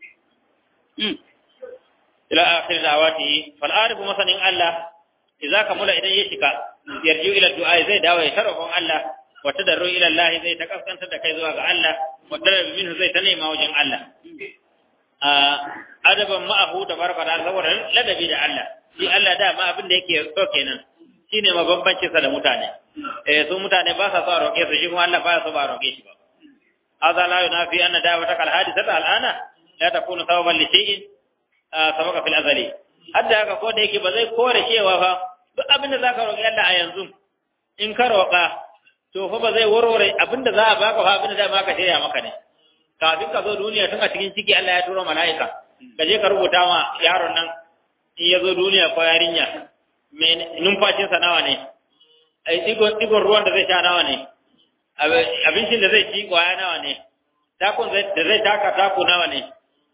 ila akhir da'awati fal arifu masanin Allah idza kamula idan ya shika yarju ila du'a zai dawo ya tarafon Allah wa tadarru ila Allah zai ta kaskantar da kai zuwa ga Allah wa tadarru minhu zai ta nema wajen Allah a adaban ma'ahu tabaraka da saboda ladabi da Allah shi Allah da ma abin da yake so kenan shine mabambancin sa da mutane eh su mutane ba sa so a roƙe su shi kuma Allah ba ya so ba a roƙe shi ba hadha la yunafi anna da'wata kal hadithata al'ana la takunu sababan li shay'in sabaka fil azali hadda haka ko da yake ba zai kore cewa fa duk abin da zaka roƙi Allah a yanzu in ka roƙa to fa ba zai warware abin da za a baka fa abin da za maka shirya maka ne kafin ka zo duniya tun a cikin ciki Allah ya turo mala'ika ka je ka rubuta ma yaron nan in ya zo duniya ko yarinya me numfashin sa nawa ne ai digon digon ruwan da zai sha nawa ne abincin da zai ci kwaya nawa ne takun da zai taka taku nawa ne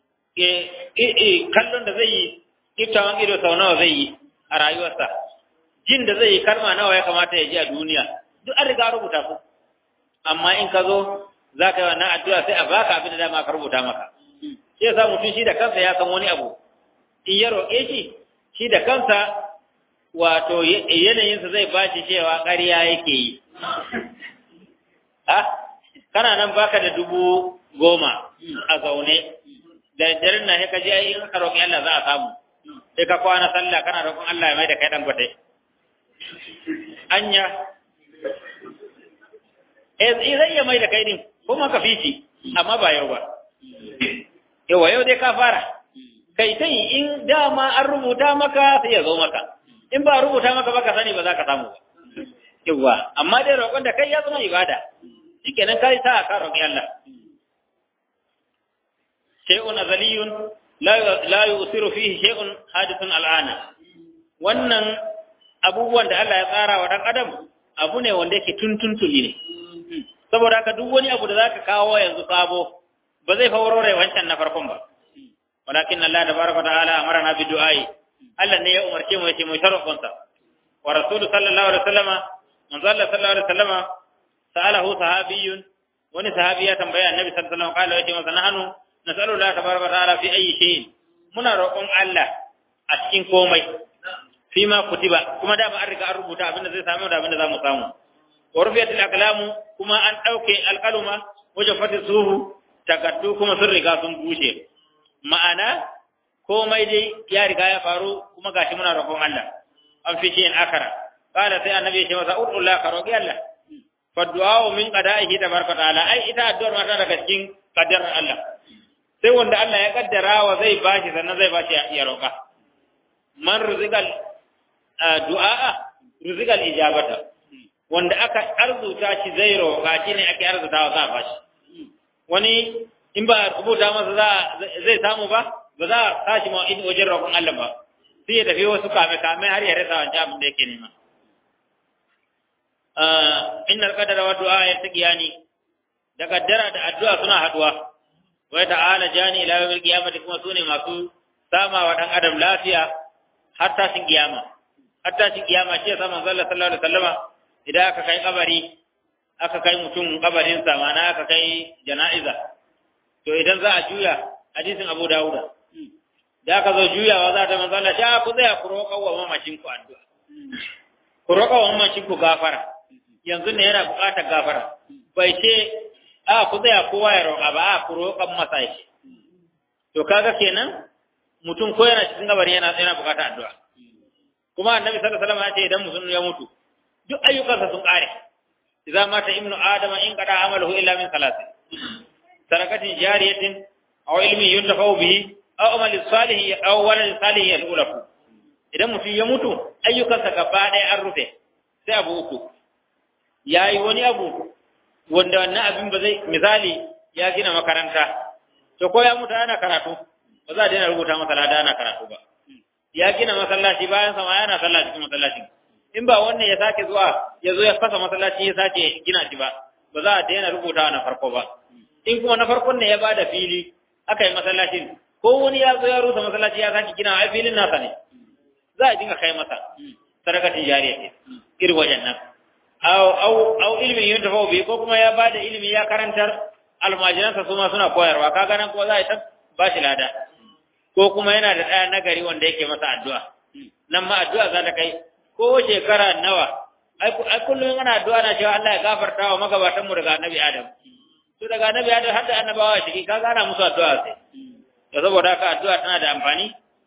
kallon da zai yi kiftawan ido sau nawa zai yi a rayuwarsa jin da zai yi kalma nawa ya kamata ya ji a duniya duk an riga rubuta su amma in ka zo za ka yi wannan addu'a sai a baka abin da dama ka rubuta maka shi yasa mutum shi da kansa ya san wani abu in ya roƙe shi shi da kansa wato yanayinsa zai ba shi cewa ƙarya yake yi ah kana nan baka da dubu goma a zaune da daren na ka je in ka roƙi Allah za a samu sai ka kwana sallah kana roƙon Allah ya mai da kai dan gwate anya eh zai ya mai da kai din kuma ka fici amma ba yau ba yawa yau dai ka fara kai tai in dama an rubuta maka sai ya zo maka in ba rubuta maka ba ka sani ba za ka samu ba yawa amma dai roƙon da kai ya zama ibada shikenan kai sa ka roƙi Allah shay'un azaliyun la yusiru fihi shay'un hadithun al'ana wannan abubuwan da Allah ya tsara wa dan adam abu ne wanda yake tuntuntuli ne saboda haka duk wani abu da zaka kawo yanzu sabo ba zai fawarore wancan na farkon ba walakin Allah tabaraka ta'ala amarna bi du'ai Allah ne ya umarce mu yace mu tarafon sa wa rasulullahi sallallahu alaihi wasallama manzo Allah sallallahu alaihi wasallama sa'alahu sahabiyyun wani sahabi ya tambaya annabi sallallahu alaihi wasallam kala yace masa nahnu nasalu Allah tabaraka ta'ala fi ayi shay'in muna roƙon Allah a cikin komai fi ma kutiba kuma da ba an riga an rubuta abinda zai samu da abinda za mu samu wa rufiyatul aqlamu kuma an dauke alqaluma wajen fati suhu takaddu kuma sun riga sun bushe ma'ana komai dai ya riga ya faru kuma gashi muna roƙon Allah an fi shi akara qala sai annabi ya ce masa ud'ullah ka roƙi Allah fa du'a min qada'ihi tabaraka ta'ala ai ita addu'ar mata daga cikin qadarin Allah sai wanda Allah ya kaddara wa zai bashi sannan zai bashi ya roƙa man ruzikal du'a ruzikal ijabata wanda aka arzuta shi zai roƙa shi ne ake arzutawa za a bashi wani in ba rubuta masa za zai samu ba ba za a tashi ma in wajen roƙon Allah ba sai ya tafi wasu kame kame har ya rasa wancan abin da yake nema innal qadara wa du'a yattaqiyani da kaddara da addu'a suna haduwa wai ta'ala jani ila yawmil qiyamati kuma sune masu sama wa dan adam lafiya har tashin kiyama har tashin kiyama ce sa manzo Allah sallallahu alaihi wasallama idan aka kai kabari aka kai mutum kabarin sa mana aka kai jana'iza to idan za a juya hadisin Abu Dawud da aka zo juyawa za ta manzo Allah ta ku tsaya ku roƙa wa mamacin ku addu'a ku roƙa wa mamacin ku gafara yanzu ne yana buƙatar gafara bai ce a ku tsaya kowa ya roƙa ba a ku roƙan masa shi to kaga kenan mutum ko yana cikin gabari yana yana buƙatar addu'a kuma annabi sallallahu alaihi wasallam ya ce idan mutum ya mutu duk ayyukansa sun ƙare idza mata ibnu adama in qada amaluhu illa min salasin sarakatin jariyatin aw ilmin yuntafa'u bihi aw amalin salih aw waladin salih yad'u idan mutum ya mutu ayyukansa gaba ɗaya an rufe sai abu uku ya yi wani abu wanda wannan abin ba zai misali ya gina makaranta to ko ya mutu ana karatu ba za a daina rubuta masa lada ana karatu ba ya gina masallaci bayan sama yana sallah cikin masallacin in ba wannan ya sake zuwa ya zo ya fasa masallaci ya sake gina shi ba ba za a daina rubuta na farko ba in kuma na farkon ne ya bada fili aka yi masallacin ko wani ya zo ya rusa masallaci ya sake gina a filin nasa ne za a dinga kai masa sadakatin jariya ce irin wajen nan au au au ilmin yin tafawo bi ko kuma ya bada ilimi ya karantar almajiransa su ma suna koyarwa kaga nan ko za a ta ba shi lada ko kuma yana da ɗaya nagari wanda yake masa addu'a nan ma addu'a za ta kai ko shekara nawa ai kullum ana addu'a na cewa Allah ya gafarta wa magabatan mu daga annabi Adam to daga annabi Adam har da annabawa ciki kaga ana musu addu'a sai to saboda haka addu'a tana da amfani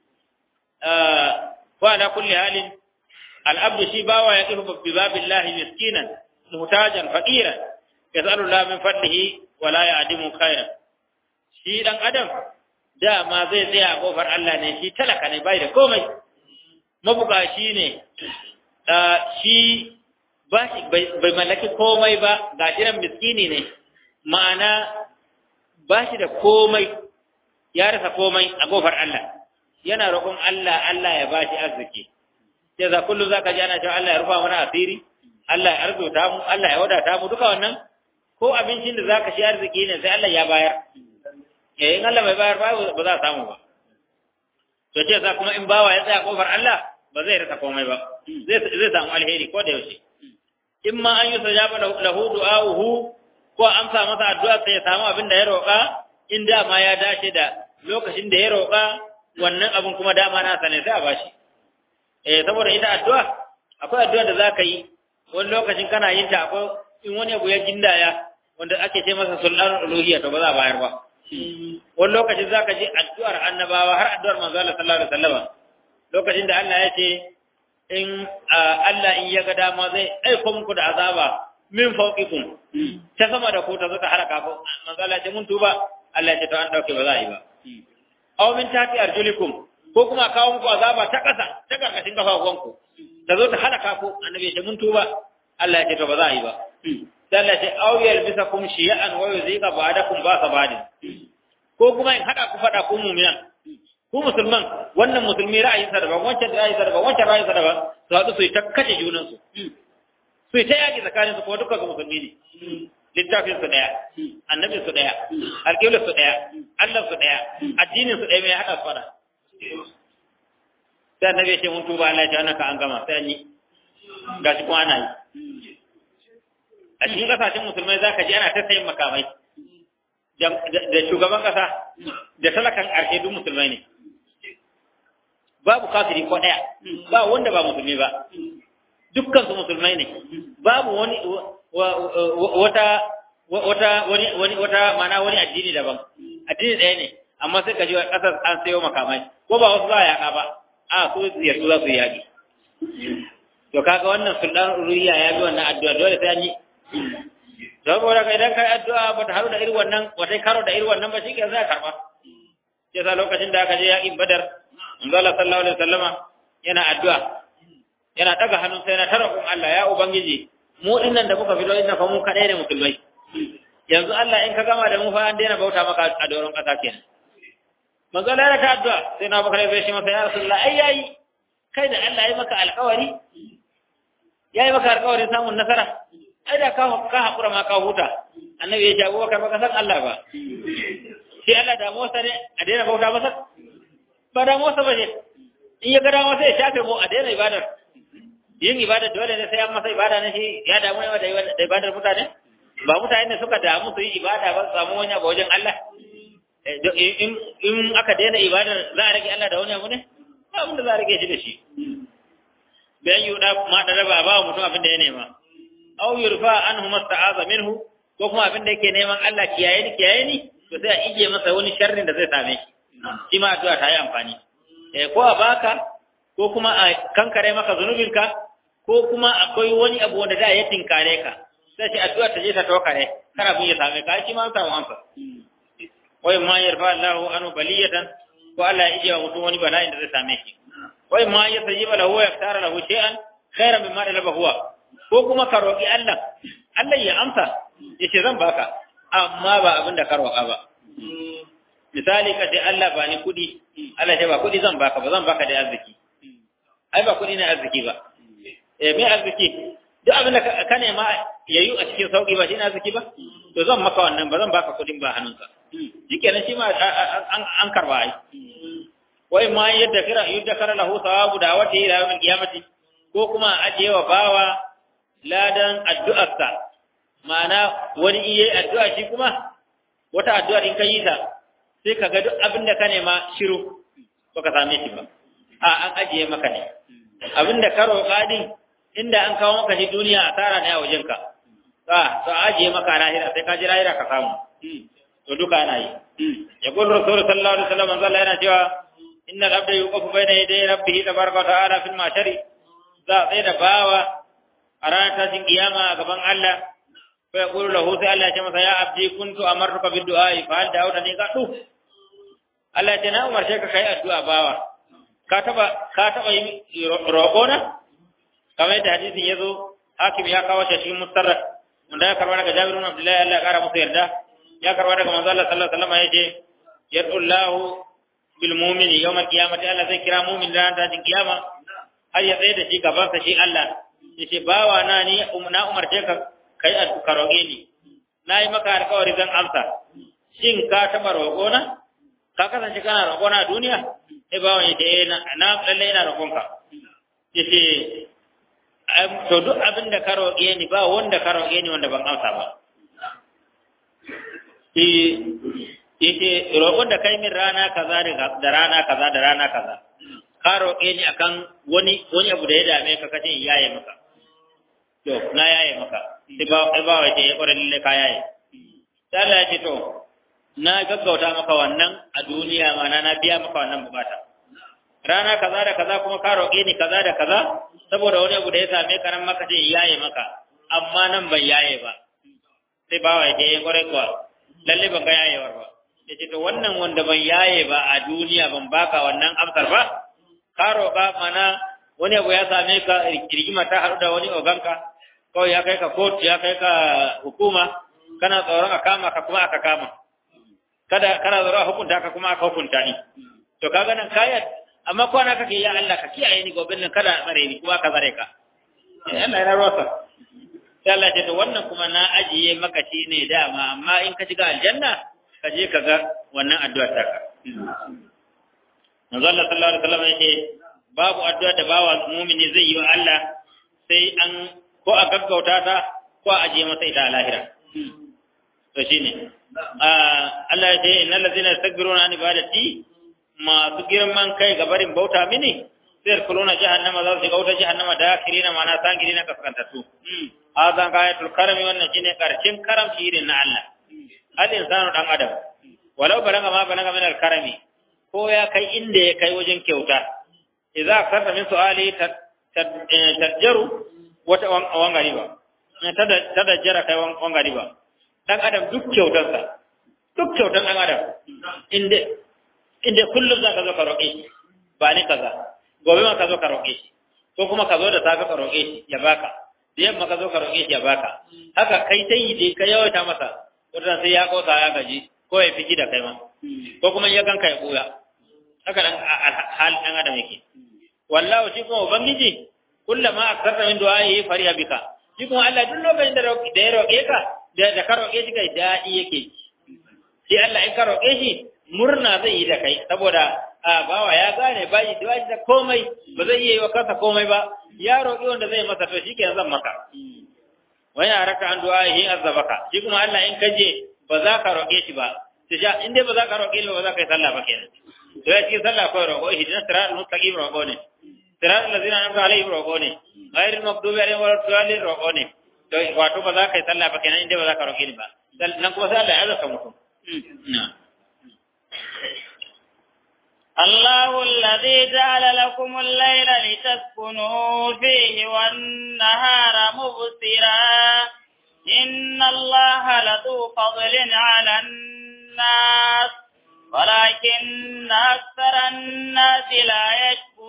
wa ala kulli halin al-abd shi bawa ya kifu bi babillahi miskinan muhtajan faqiran yas'alu Allah min fadlihi wa la ya'dimu khairan shi dan adam dama zai tsaya a kofar Allah ne shi talaka ne bai da komai mabukaci ne shi bai mallaki komai ba ga jiran miskini ne ma'ana ba shi da komai ya rasa komai a kofar Allah yana roƙon Allah Allah ya ba shi arziki sai za kullum za ka ji ana cewa Allah ya rufa mana asiri Allah ya arzuta mu Allah ya wadata mu duka wannan ko abincin da za ka shi arziki ne sai Allah ya bayar eh in Allah bai bayar ba ba za a samu ba to ce za kuma in bawa ya tsaya kofar Allah ba zai rasa komai ba zai zai samu alheri ko da yaushe in ma an yi sajaba lahu du'a'uhu ko amsa masa addu'a sai ya samu abin da ya roƙa in dama ya dace da lokacin da ya roƙa wannan abin kuma dama na sane sai a bashi eh saboda ita addu'a akwai addu'a da zaka yi wani lokacin kana yin ta akwai in wani abu ya gindaya wanda ake ce masa sultanul uluhiyya to ba za a bayar ba wani lokacin zaka ji addu'ar annabawa har addu'ar manzo Allah sallallahu alaihi wasallam lokacin da Allah ya ce in Allah in ya ga dama zai aiko muku da azaba min fawqikum ta sama da ku ta zo ta haraka ku manzo Allah ce mun tuba Allah ya ce to an dauke ba za a yi ba aw min tati arjulikum ko kuma kawo muku azaba ta kasa ta karkashin kafafuwanku ta zo ta halaka ku annabi ya ce mun tuba Allah ya ce to ba za a yi ba sai Allah ya ce aw yalbisakum shiya'an wa yuziqa ba'dakum ba'sa ba'din ko kuma in hada ku fada ku mu'minan ku musulman wannan musulmi ra'ayinsa daban wancan ra'ayinsa daban wancan ra'ayinsa daban su haɗu su yi ta kashe junansu su yi ta yaƙi tsakaninsu kuma dukkan su musulmi ne littafin su ɗaya annabin su ɗaya alƙiblar su ɗaya allah su ɗaya addinin su ɗaya mai haɗa su faɗa sai annabi ya ce mun tuba Allah ya ce wannan ka an gama sai an yi gashi kuma ana yi a cikin ƙasashen musulmai za ka ji ana ta sayin makamai da shugaban ƙasa da talakan ƙarshe duk musulmai ne babu kafiri ko ɗaya ba wanda ba musulmi ba dukkan su musulmai ne babu wani wata wata wani wani wata mana wani addini daban addini ɗaya ne amma sai ka ji ƙasar an sayo makamai ko ba wasu za a yaƙa ba a su yarsu za su yi yaƙi to kaga wannan sultan uriya ya bi wannan addu'a dole sai an yi saboda ka idan kai addu'a ba ta haru da irin wannan wata karo da irin wannan ba shi ke za karba sai sa lokacin da aka je yaƙin badar manzo Allah sallallahu alaihi wasallama yana addu'a yana daga hannun sai na tara kun Allah ya ubangiji mu dinnan da muka fito inna fa mu kadai ne musulmai yanzu Allah in ka gama da mu fa an daina bauta maka a doron kasa kenan manzo Allah ya ta addu'a sai na bakare sai shi masa ya rasulullah ai yayi kai da Allah ya maka alƙawari yayi maka alƙawarin samun nasara ai da ka ka hakura ma ka huta annabi ya ce Abubakar baka san Allah ba sai Allah da Musa ne a daina bauta masa ba da Musa ba ne in ya ga dama sai ya shafe mu a daina ibadar yin ibadar dole ne sai an masa ibada ne shi ya damu ne da ibadar mutane ba mutane ne suka damu su yi ibada ba su samu wani abu wajen Allah in aka daina ibadar za a rage Allah da wani abu ne ba abin da za a rage shi da shi bayan yuda ma da raba ba mutum abin da ya nema aw yurfa anhu masta'aza minhu ko kuma abin da yake neman Allah kiyaye ni kiyaye ni to sai a ije masa wani sharrin da zai same shi shi ma addu'a ta yi amfani eh ko a baka ko kuma a kankare maka zunubinka ko kuma akwai wani abu wanda da ya tinkare ka sai shi addu'a ta je ta tokare kar abin ya same ka shi ma samu amsa wai ma yarfa Allahu anu baliyatan ko Allah ya ije wa mutum wani bala'in da zai same shi wai ma ya sayyiba lahu ya ftara lahu shay'an khairan mimma dalaba huwa ko kuma ka roki Allah Allah ya amsa yace zan baka amma ba abin da ka roka ba misali ka ce Allah ba ni kudi Allah ce ba kudi zan baka ba zan baka da arziki ai ba kudi ne arziki ba eh me arziki duk abin da ka nema yayu a cikin sauki ba shi ne arziki ba to zan maka wannan ba zan baka kudin ba hannunka shikenan shi ma an karba ai wai ma yadda kira yadda kara lahu sawabu da wata ila yawmin qiyamati ko kuma ajiye wa bawa ladan addu'arsa ma'ana wani iye addu'a shi kuma wata addu'a in ka yi ta sai ka ga duk abin da ka nema shiru baka same shi ba a an ajiye maka ne abin da ka roƙa din inda an kawo maka shi duniya asara ne a wajenka a to ajiye maka lahira sai ka ji lahira ka samu to duka ana yi ya qul rasul sallallahu alaihi wasallam manzo Allah yana cewa innal abda yuqafu bayna yaday rabbih tabaraka wa ta'ala fil mashari za a da bawa a ranar tashin kiyama a gaban Allah fa yaqulu lahu sai Allah ya ce masa ya abdi kuntu amartuka bid du'a fa hal da'uta ni ka du Allah ya ce na umarce ka kai addu'a bawa ka taba ka taba yi roƙo na kamar yadda hadisin yazo hakim ya kawo shi cikin mustarrak wanda ya karba daga Jabir ibn Abdullah Allah ya kara musu yarda ya karba daga manzo Allah sallallahu alaihi wasallam yace yadullahu bil mu'mini yawm al-qiyamati Allah zai kira mu'min ran ta kiyama har ya tsaye da shi gaban sa shi Allah yace bawa na ni na umarce ka kai ka roƙe ni nayi maka alƙawari zan amsa shin ka taba roƙo na ka kasance kana roƙo na duniya sai bawa yace eh na lalle ina roƙon ka yace to duk abin da ka roƙe ni ba wanda ka roƙe ni wanda ban amsa ba yace roƙon da kai min rana kaza da rana kaza da rana kaza ka roƙe ni akan wani wani abu da ya dame ka kace in yaye maka to na yaye maka sai ba sai ba wace ya ƙwarar lalle ka yaye sai Allah ya ce to na gaggauta maka wannan a duniya ma na biya maka wannan bukata rana kaza da kaza kuma ka roƙe ni kaza da kaza saboda wani abu da ya same ka nan maka ce in yaye maka amma nan ban yaye ba sai ba wace ya ƙwarai kuwa lalle ban ga yayewar ba ya ce to wannan wanda ban yaye ba a duniya ban baka wannan amsar ba ka roƙa mana wani abu ya same ka rigima ta haɗu da wani oganka kawai ya kai ka kotu ya kai ka hukuma kana tsoron a kama ka kuma aka kama kada kana tsoron a hukunta ka kuma aka hukunta ni to kaga nan kayat amma kwana kake ya Allah ka kiyaye ni gobe nan kada tsare ni kuma ka tsare ka eh Allah ya rosa sai Allah ya ce to wannan kuma na ajiye maka shi ne dama amma in ka shiga aljanna ka je ka ga wannan addu'ar taka manzo Allah sallallahu alaihi wasallam yake babu addu'a da bawa mu'mini zai yi wa Allah sai an ko a gaggauta ta ko a ajiye masa ita a lahira to shine Allah ya ce innal ladzina yastakbiruna an ibadati masu girman kai ga barin bauta mini sai kuluna jahannama za su shiga wuta jahannama da kirina mana sangirina kaskantattu hazan kayatul karami wannan shine karshen karamci irin na Allah al insanu dan adam walau balaga ma balaga min al karami ko ya kai inda ya kai wajen kyauta idza karta min su'ali tarjaru wata wangari ba tada jara kai wangari ba dan adam duk kyautarsa duk kyautar dan adam inda inda kullum za ka zo ka roƙe shi ba ni kaza gobe ma ka zo ka roƙe shi ko kuma ka zo da safe ka roƙe shi ya baka da yamma ka zo ka roƙe shi ya baka haka kai ta yi dai ka yawaita masa wata sai ya kosa ya gaji ko ya fiji da kai ma ko kuma ya ganka ya buya haka dan hal dan adam yake wallahu shi kuma ubangiji kullama akarta min du'a'i fariya bika shi kuma Allah duk lokacin da da ya roƙe ka da da ka roƙe shi kai dadi yake shi Allah in ka roƙe shi murna zai yi da kai saboda a bawa ya gane bai da da komai ba zai iya yi wa kansa komai ba ya roƙi wanda zai masa to shikenan zan maka wani a raka an du'a'i azabaka shi kuma Allah in ka je ba za ka roƙe shi ba to sha in dai ba za ka roƙe shi ba za ka yi sallah ba kenan to ya cikin sallah kawai roƙo ihdinas siratal mustaqim roƙo ne sirat allazina an'amta alaihim roƙo ne ghairil maghdubi alaihim waladdallin roƙo ne to wato ba za ka yi sallah ba kenan inda ba za ka roƙe ni ba nan kuma sai Allah ya azaka mutum الله الذي جعل لكم الليل لتسكنوا فيه والنهار مبصرا إن الله لذو فضل على الناس ولكن أكثر الناس لا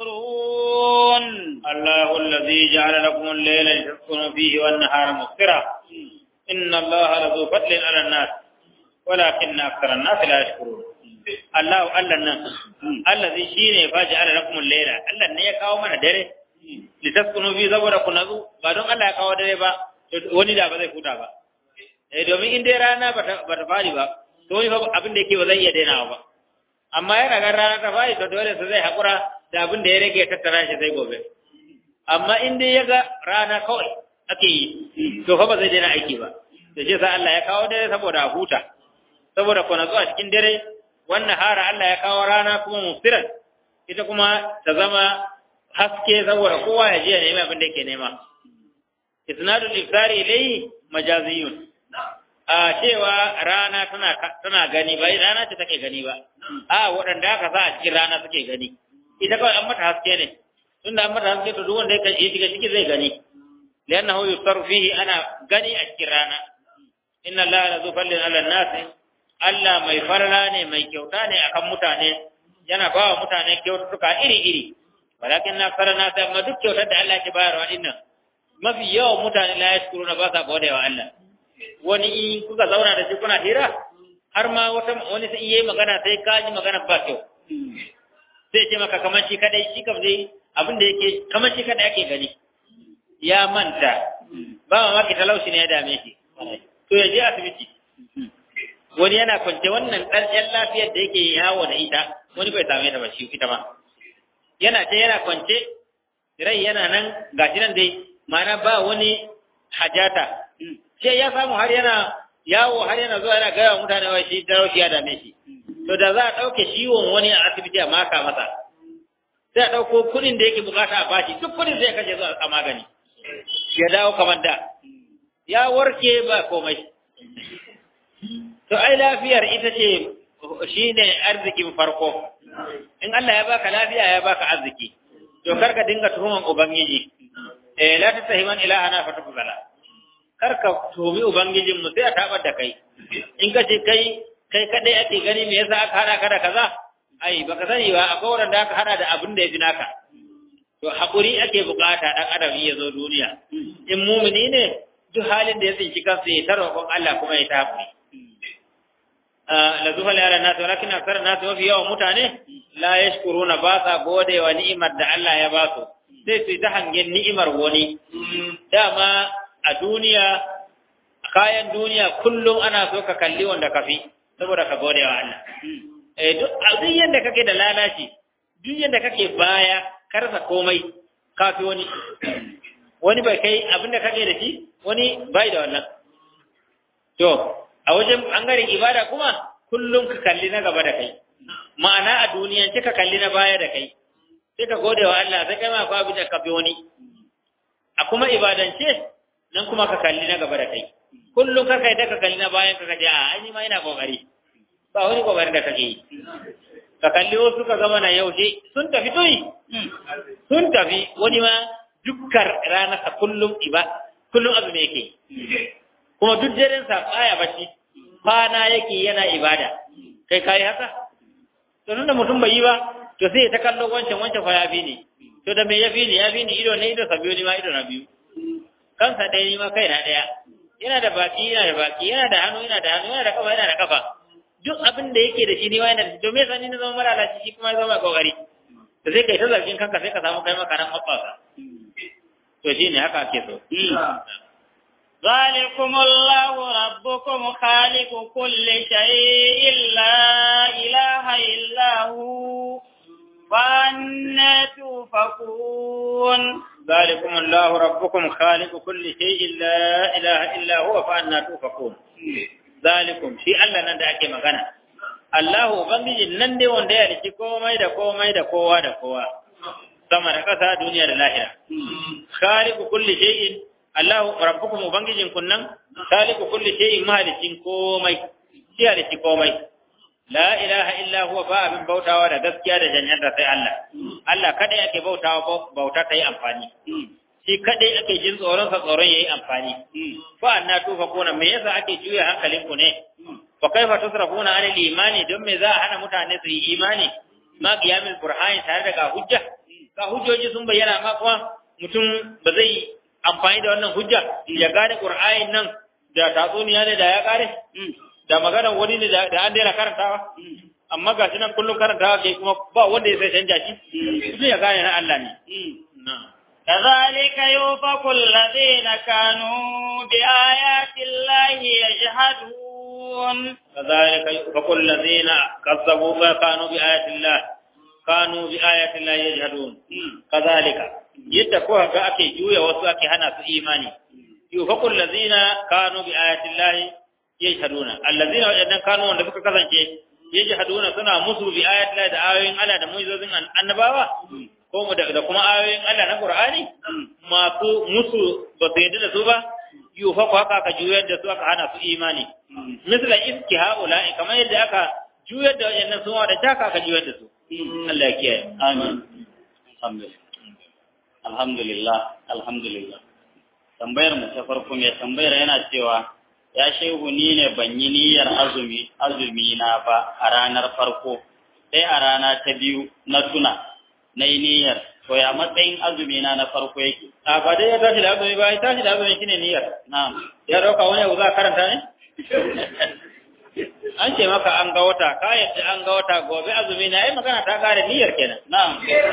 يشكرون الله الذي جعل لكم الليل لتسكنوا فيه والنهار مبصرا إن الله لذو فضل على الناس ولكن أكثر الناس لا يشكرون Allah Allah nan Allah zai shine fa ja'ala lakum al-layla Allah ne ya kawo mana dare litaskunu fi saboda ku nazu ba don Allah ya kawo dare ba wani da ba zai huta ba eh domin in dai rana ba ta fari ba to wani abin da yake ba zai iya dainawa ba amma yana ga rana ta fari to dole sai zai hakura da abin da ya rage ya tattara shi sai gobe amma in dai ya ga rana kawai ake yi to fa ba zai daina aiki ba da shi sa Allah ya kawo dare saboda a huta saboda ku nazu a cikin dare wannan hara Allah ya kawo rana kuma musiran ita kuma ta zama haske saboda kowa ya je ya nemi abin da yake nema isnadul iftari ilayhi majaziyun a cewa rana tana tana gani ba rana ce take gani ba a waɗanda aka sa a cikin rana suke gani ita kawai an mata haske ne tunda an mata haske to duk wanda ya shiga ciki zai gani liannahu yuftaru fihi ana gani a cikin rana inna allaha la zu fallin ala nasi Allah mai farla ne mai kyauta ne akan mutane yana ba wa mutane kyaututtuka iri-iri walakin na fara na amma duk kyautar da Allah ke bayarwa dinnan mafi yawan mutane la yashkuru na ba sa gode wa Allah wani in kuka zauna da shi kuna hira har ma wata wani sai yayi magana sai ka ji magana ba kyau sai ce maka kamar shi kadai shi kam dai abin da yake kamar shi kadai ake gani ya manta ba mamaki talauci ne ya dame shi to ya je asibiti wani yana kwance wannan ɗan lafiyar da yake yawo da ita wani bai same ta ba shi ita ba yana ce yana kwance rai yana nan gashi nan dai mana ba wani hajata sai ya samu har yana yawo har yana zuwa yana gaya wa mutane wa shi talauci ya dame shi to da za a ɗauke ciwon wani a asibiti a maka masa sai a ɗauko kuɗin da yake bukata a bashi duk kuɗin zai kashe zuwa a magani ya dawo kamar da ya warke ba komai to ai lafiyar ita ce shine arzikin farko in Allah ya baka lafiya ya baka arziki to karka dinga tuhuman ubangiji eh la tasahiman ilahana fatukbala karka tuhumi ubangijin mu sai a tabar da kai in ka ce kai kai kadai ake gani me yasa aka hada ka da kaza ai baka sani ba akwai wanda aka hada da abin da ya fi naka to hakuri ake bukata dan adam ya zo duniya in mumini ne duk halin da ya tsinci kansa ya tarwa Allah kuma ya tafi la zufa la ala nas walakin akthar nas wa fi yawan mutane la yashkuruna ba sa gode wa ni'imar da Allah ya ba su sai su ta hangen ni'imar wani dama a duniya kayan duniya kullum ana so ka kalli wanda ka fi saboda ka gode wa Allah eh duk duk yanda kake da lalaci duk yanda kake baya karsa komai kafi wani wani bai kai abinda kake da shi wani bai da wannan to a wajen ɓangaren ibada kuma kullum ka kalli na gaba da kai ma'ana a duniyan ka kalli na baya da kai sai ka gode wa Allah sai kai ma akwai abin da ka fi wani a kuma ibadance nan kuma ka kalli na gaba da kai kullum ka kai da ka kalli na bayan ka kaje a ai ma ina kokari ba wani kokarin da kake yi ka kalli wasu ka zama na yaushe sun tafi toyi sun tafi wani ma dukkar ranarsa kullum iba kullum abu ne yake kuma duk daren sa baya bacci kwana yake yana ibada kai kai haka to nan da mutum bai yi ba to sai ta kallo wancan wancan fa yafi ne to da me yafi ne yafi ne ido ne ido sa biyu ne ma ido na biyu kansa ɗaya ni ma kai na ɗaya yana da baki yana da baki yana da hannu yana da hannu yana da kafa yana da kafa duk abin da yake da shi ni ma yana da to me yasa ni na zama mara lafiya shi kuma ya zama kokari to sai kai ta zargin kanka sai ka samu kai maka nan hoɓɓasa to shine haka ake so ذلكم الله ربكم خالق كل شيء لا إله إلا هو فأنا توفكون ذلكم الله ربكم خالق كل شيء لا إله إلا هو فأنا توفكون ذلكم شيء الله نندى أكي مغانا الله بنجي نندى وندى لكي كومي دا كومي دا كوا دا كوا sama da ƙasa duniya da lahira khaliqu kulli shay'in Allahu rabbukum ubangijin kunnan khaliqu kulli shay'in mahalicin komai shi halicci komai la ilaha illa huwa ba abin bautawa da gaskiya da janyarta sai Allah Allah kada yake bautawa bauta ta yi amfani shi kadai ake jin tsoron sa tsoron yayi amfani fa anna tufakuna me yasa ake juya hankalin ku ne fa kaifa tusrafuna an imani don me za a hana mutane su yi imani ma qiyamul burhan tare da ga hujja ga hujjoji sun bayyana ma kuma mutum ba zai amfani da wannan hujja ya gane qur'anin nan da tatsuniya ne da ya kare da magana wani ne da an daina karantawa amma ga shi nan kullum karantawa ke kuma ba wanda ya sai canja shi mutum ya gane na Allah ne كذلك يوفق الذين كانوا بآيات الله يجحدون كذلك يوفق الذين كذبوا ما كانوا بآيات الله كانوا بآيات الله يجحدون كذلك yadda ko ga ake juya wasu ake hana su imani yufaqul ladina kanu bi ayati llahi yajhaduna allazina wajannan kanu wanda suka kasance yajhaduna suna musu bi ayati llahi da ayoyin Allah da mu'jizozin annabawa ko da kuma ayoyin Allah na Qur'ani masu musu ba su yadda da su ba yufaqu haka aka juyar da su aka hana su imani misla iski haula'i kamar yadda aka juyar da wajannan su da taka aka juyar da su Allah ya kiyaye amin alhamdulillah alhamdulillah alhamdulillah tambayar mu ta farko mai tambayar yana cewa ya shehu ni ne ban yi niyyar azumi azumi na ba a ranar farko sai a rana ta biyu na tuna na yi niyyar to ya matsayin azumi na na farko yake a ba dai ya tashi da azumi ba ya tashi da azumi shine niyyar na'am ya dauka wani abu za a karanta ne an ce maka an ga wata ka yadda an ga wata gobe azumi na yi magana ta kare niyyar kenan na'am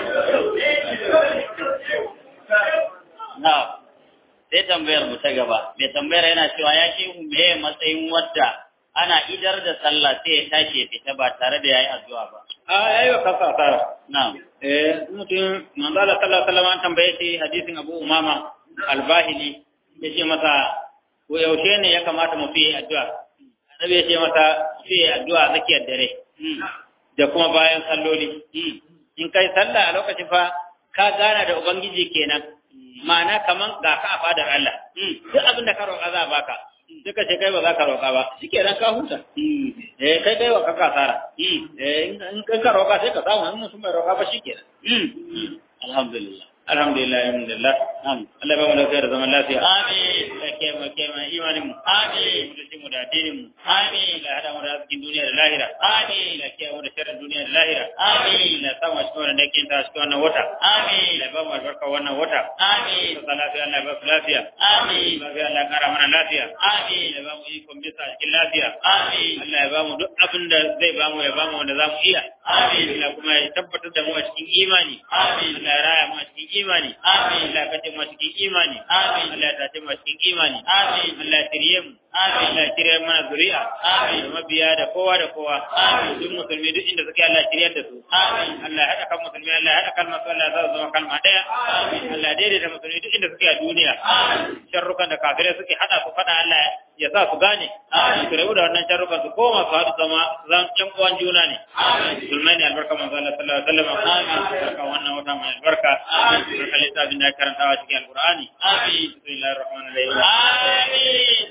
na'am sai tambayar mu ta gaba mai tambayar yana cewa ya ce me matsayin wadda ana idar da sallah sai ya tashi ya fita ba tare da yayi addu'a ba a yayi wa kansa asara na'am eh mutum manzo Allah sallallahu alaihi wasallam an tambaye shi hadisin Abu Umama al-Bahili yace masa ko yaushe ne ya kamata mu fi addu'a annabi yace masa fi addu'a zakiyar dare da kuma bayan salloli in kai sallah a lokacin fa ka gana da ubangiji kenan ma'ana kaman ga ka a fadar Allah duk abin da ka roƙa za a baka duka ce kai ba za ka roƙa ba shikenan ka huta eh kai kai wa ka kasara eh in ka roƙa sai ka samu in mutum bai roƙa ba shikenan alhamdulillah alhamdulillah alhamdulillah Amin. Allah ba mu lafiya da zaman lafiya Amin. da ke mu ke mu imanin mu Amin. da mu da addinin mu Amin. Allah hada mu da cikin duniya da lahira Amin. Allah ke mu da sharrin duniya da lahira Amin. Allah sa mu cikin wannan dakin ta cikin wannan wata Amin. Allah ba mu albarka wannan wata Amin. Allah lafiya Allah ba su lafiya Amin. lafiya Allah kara mana lafiya Amin. Allah ba mu ikon bisa cikin lafiya Amin. Allah ya ba mu duk abin da zai ba mu ya ba mu wanda za mu iya Amin. Allah kuma ya tabbatar da mu a cikin imani Amin. Allah ya raya mu a cikin imani Amin. Allah ya kace mu a cikin imani Amin. Allah ya tace mu a cikin imani Amin. Allah ya shirye mu Amin. Allah ya shirye mana zuri'a Amin. da mabiya da kowa da kowa Amin. duk musulmi duk inda suke Allah ya shirye da su Amin. Allah ya haɗa kan musulmi Allah ya haɗa kalmar su Allah ya sa su zama kalma ɗaya Allah ya daidaita musulmi duk inda suke a duniya sharrukan da kafirai suke haɗa su faɗa Allah ya sa su gane su rabu da wannan sharrukan su koma su haɗu zama zan ƴan uwan juna ne musulmai ne albarka manzo Allah sallallahu alaihi wasallam albarka wannan wata mai albarka albarka littafin da ya karantawa cikin alqur'ani Amin. bismillahir rahmanir rahim Amin.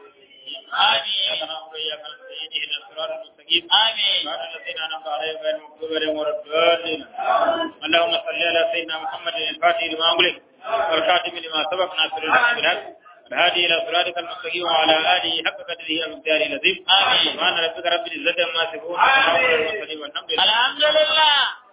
إياك Amin. نعبد وإياك نستعين اهدنا الصراط المستقيم Amin. صراط الذين أنعمت عليهم غير المغضوب عليهم ولا الضالين اللهم صل على سيدنا محمد الفاتح لما أغلق والخاتم لما سبق ناصر الحق بالحق الهادي إلى صراطك المستقيم وعلى آله حق قدره ومقداره العظيم آمين. سبحان ربك رب العزة عما يصفون وسلام على المرسلين والحمد لله Alhamdulillah.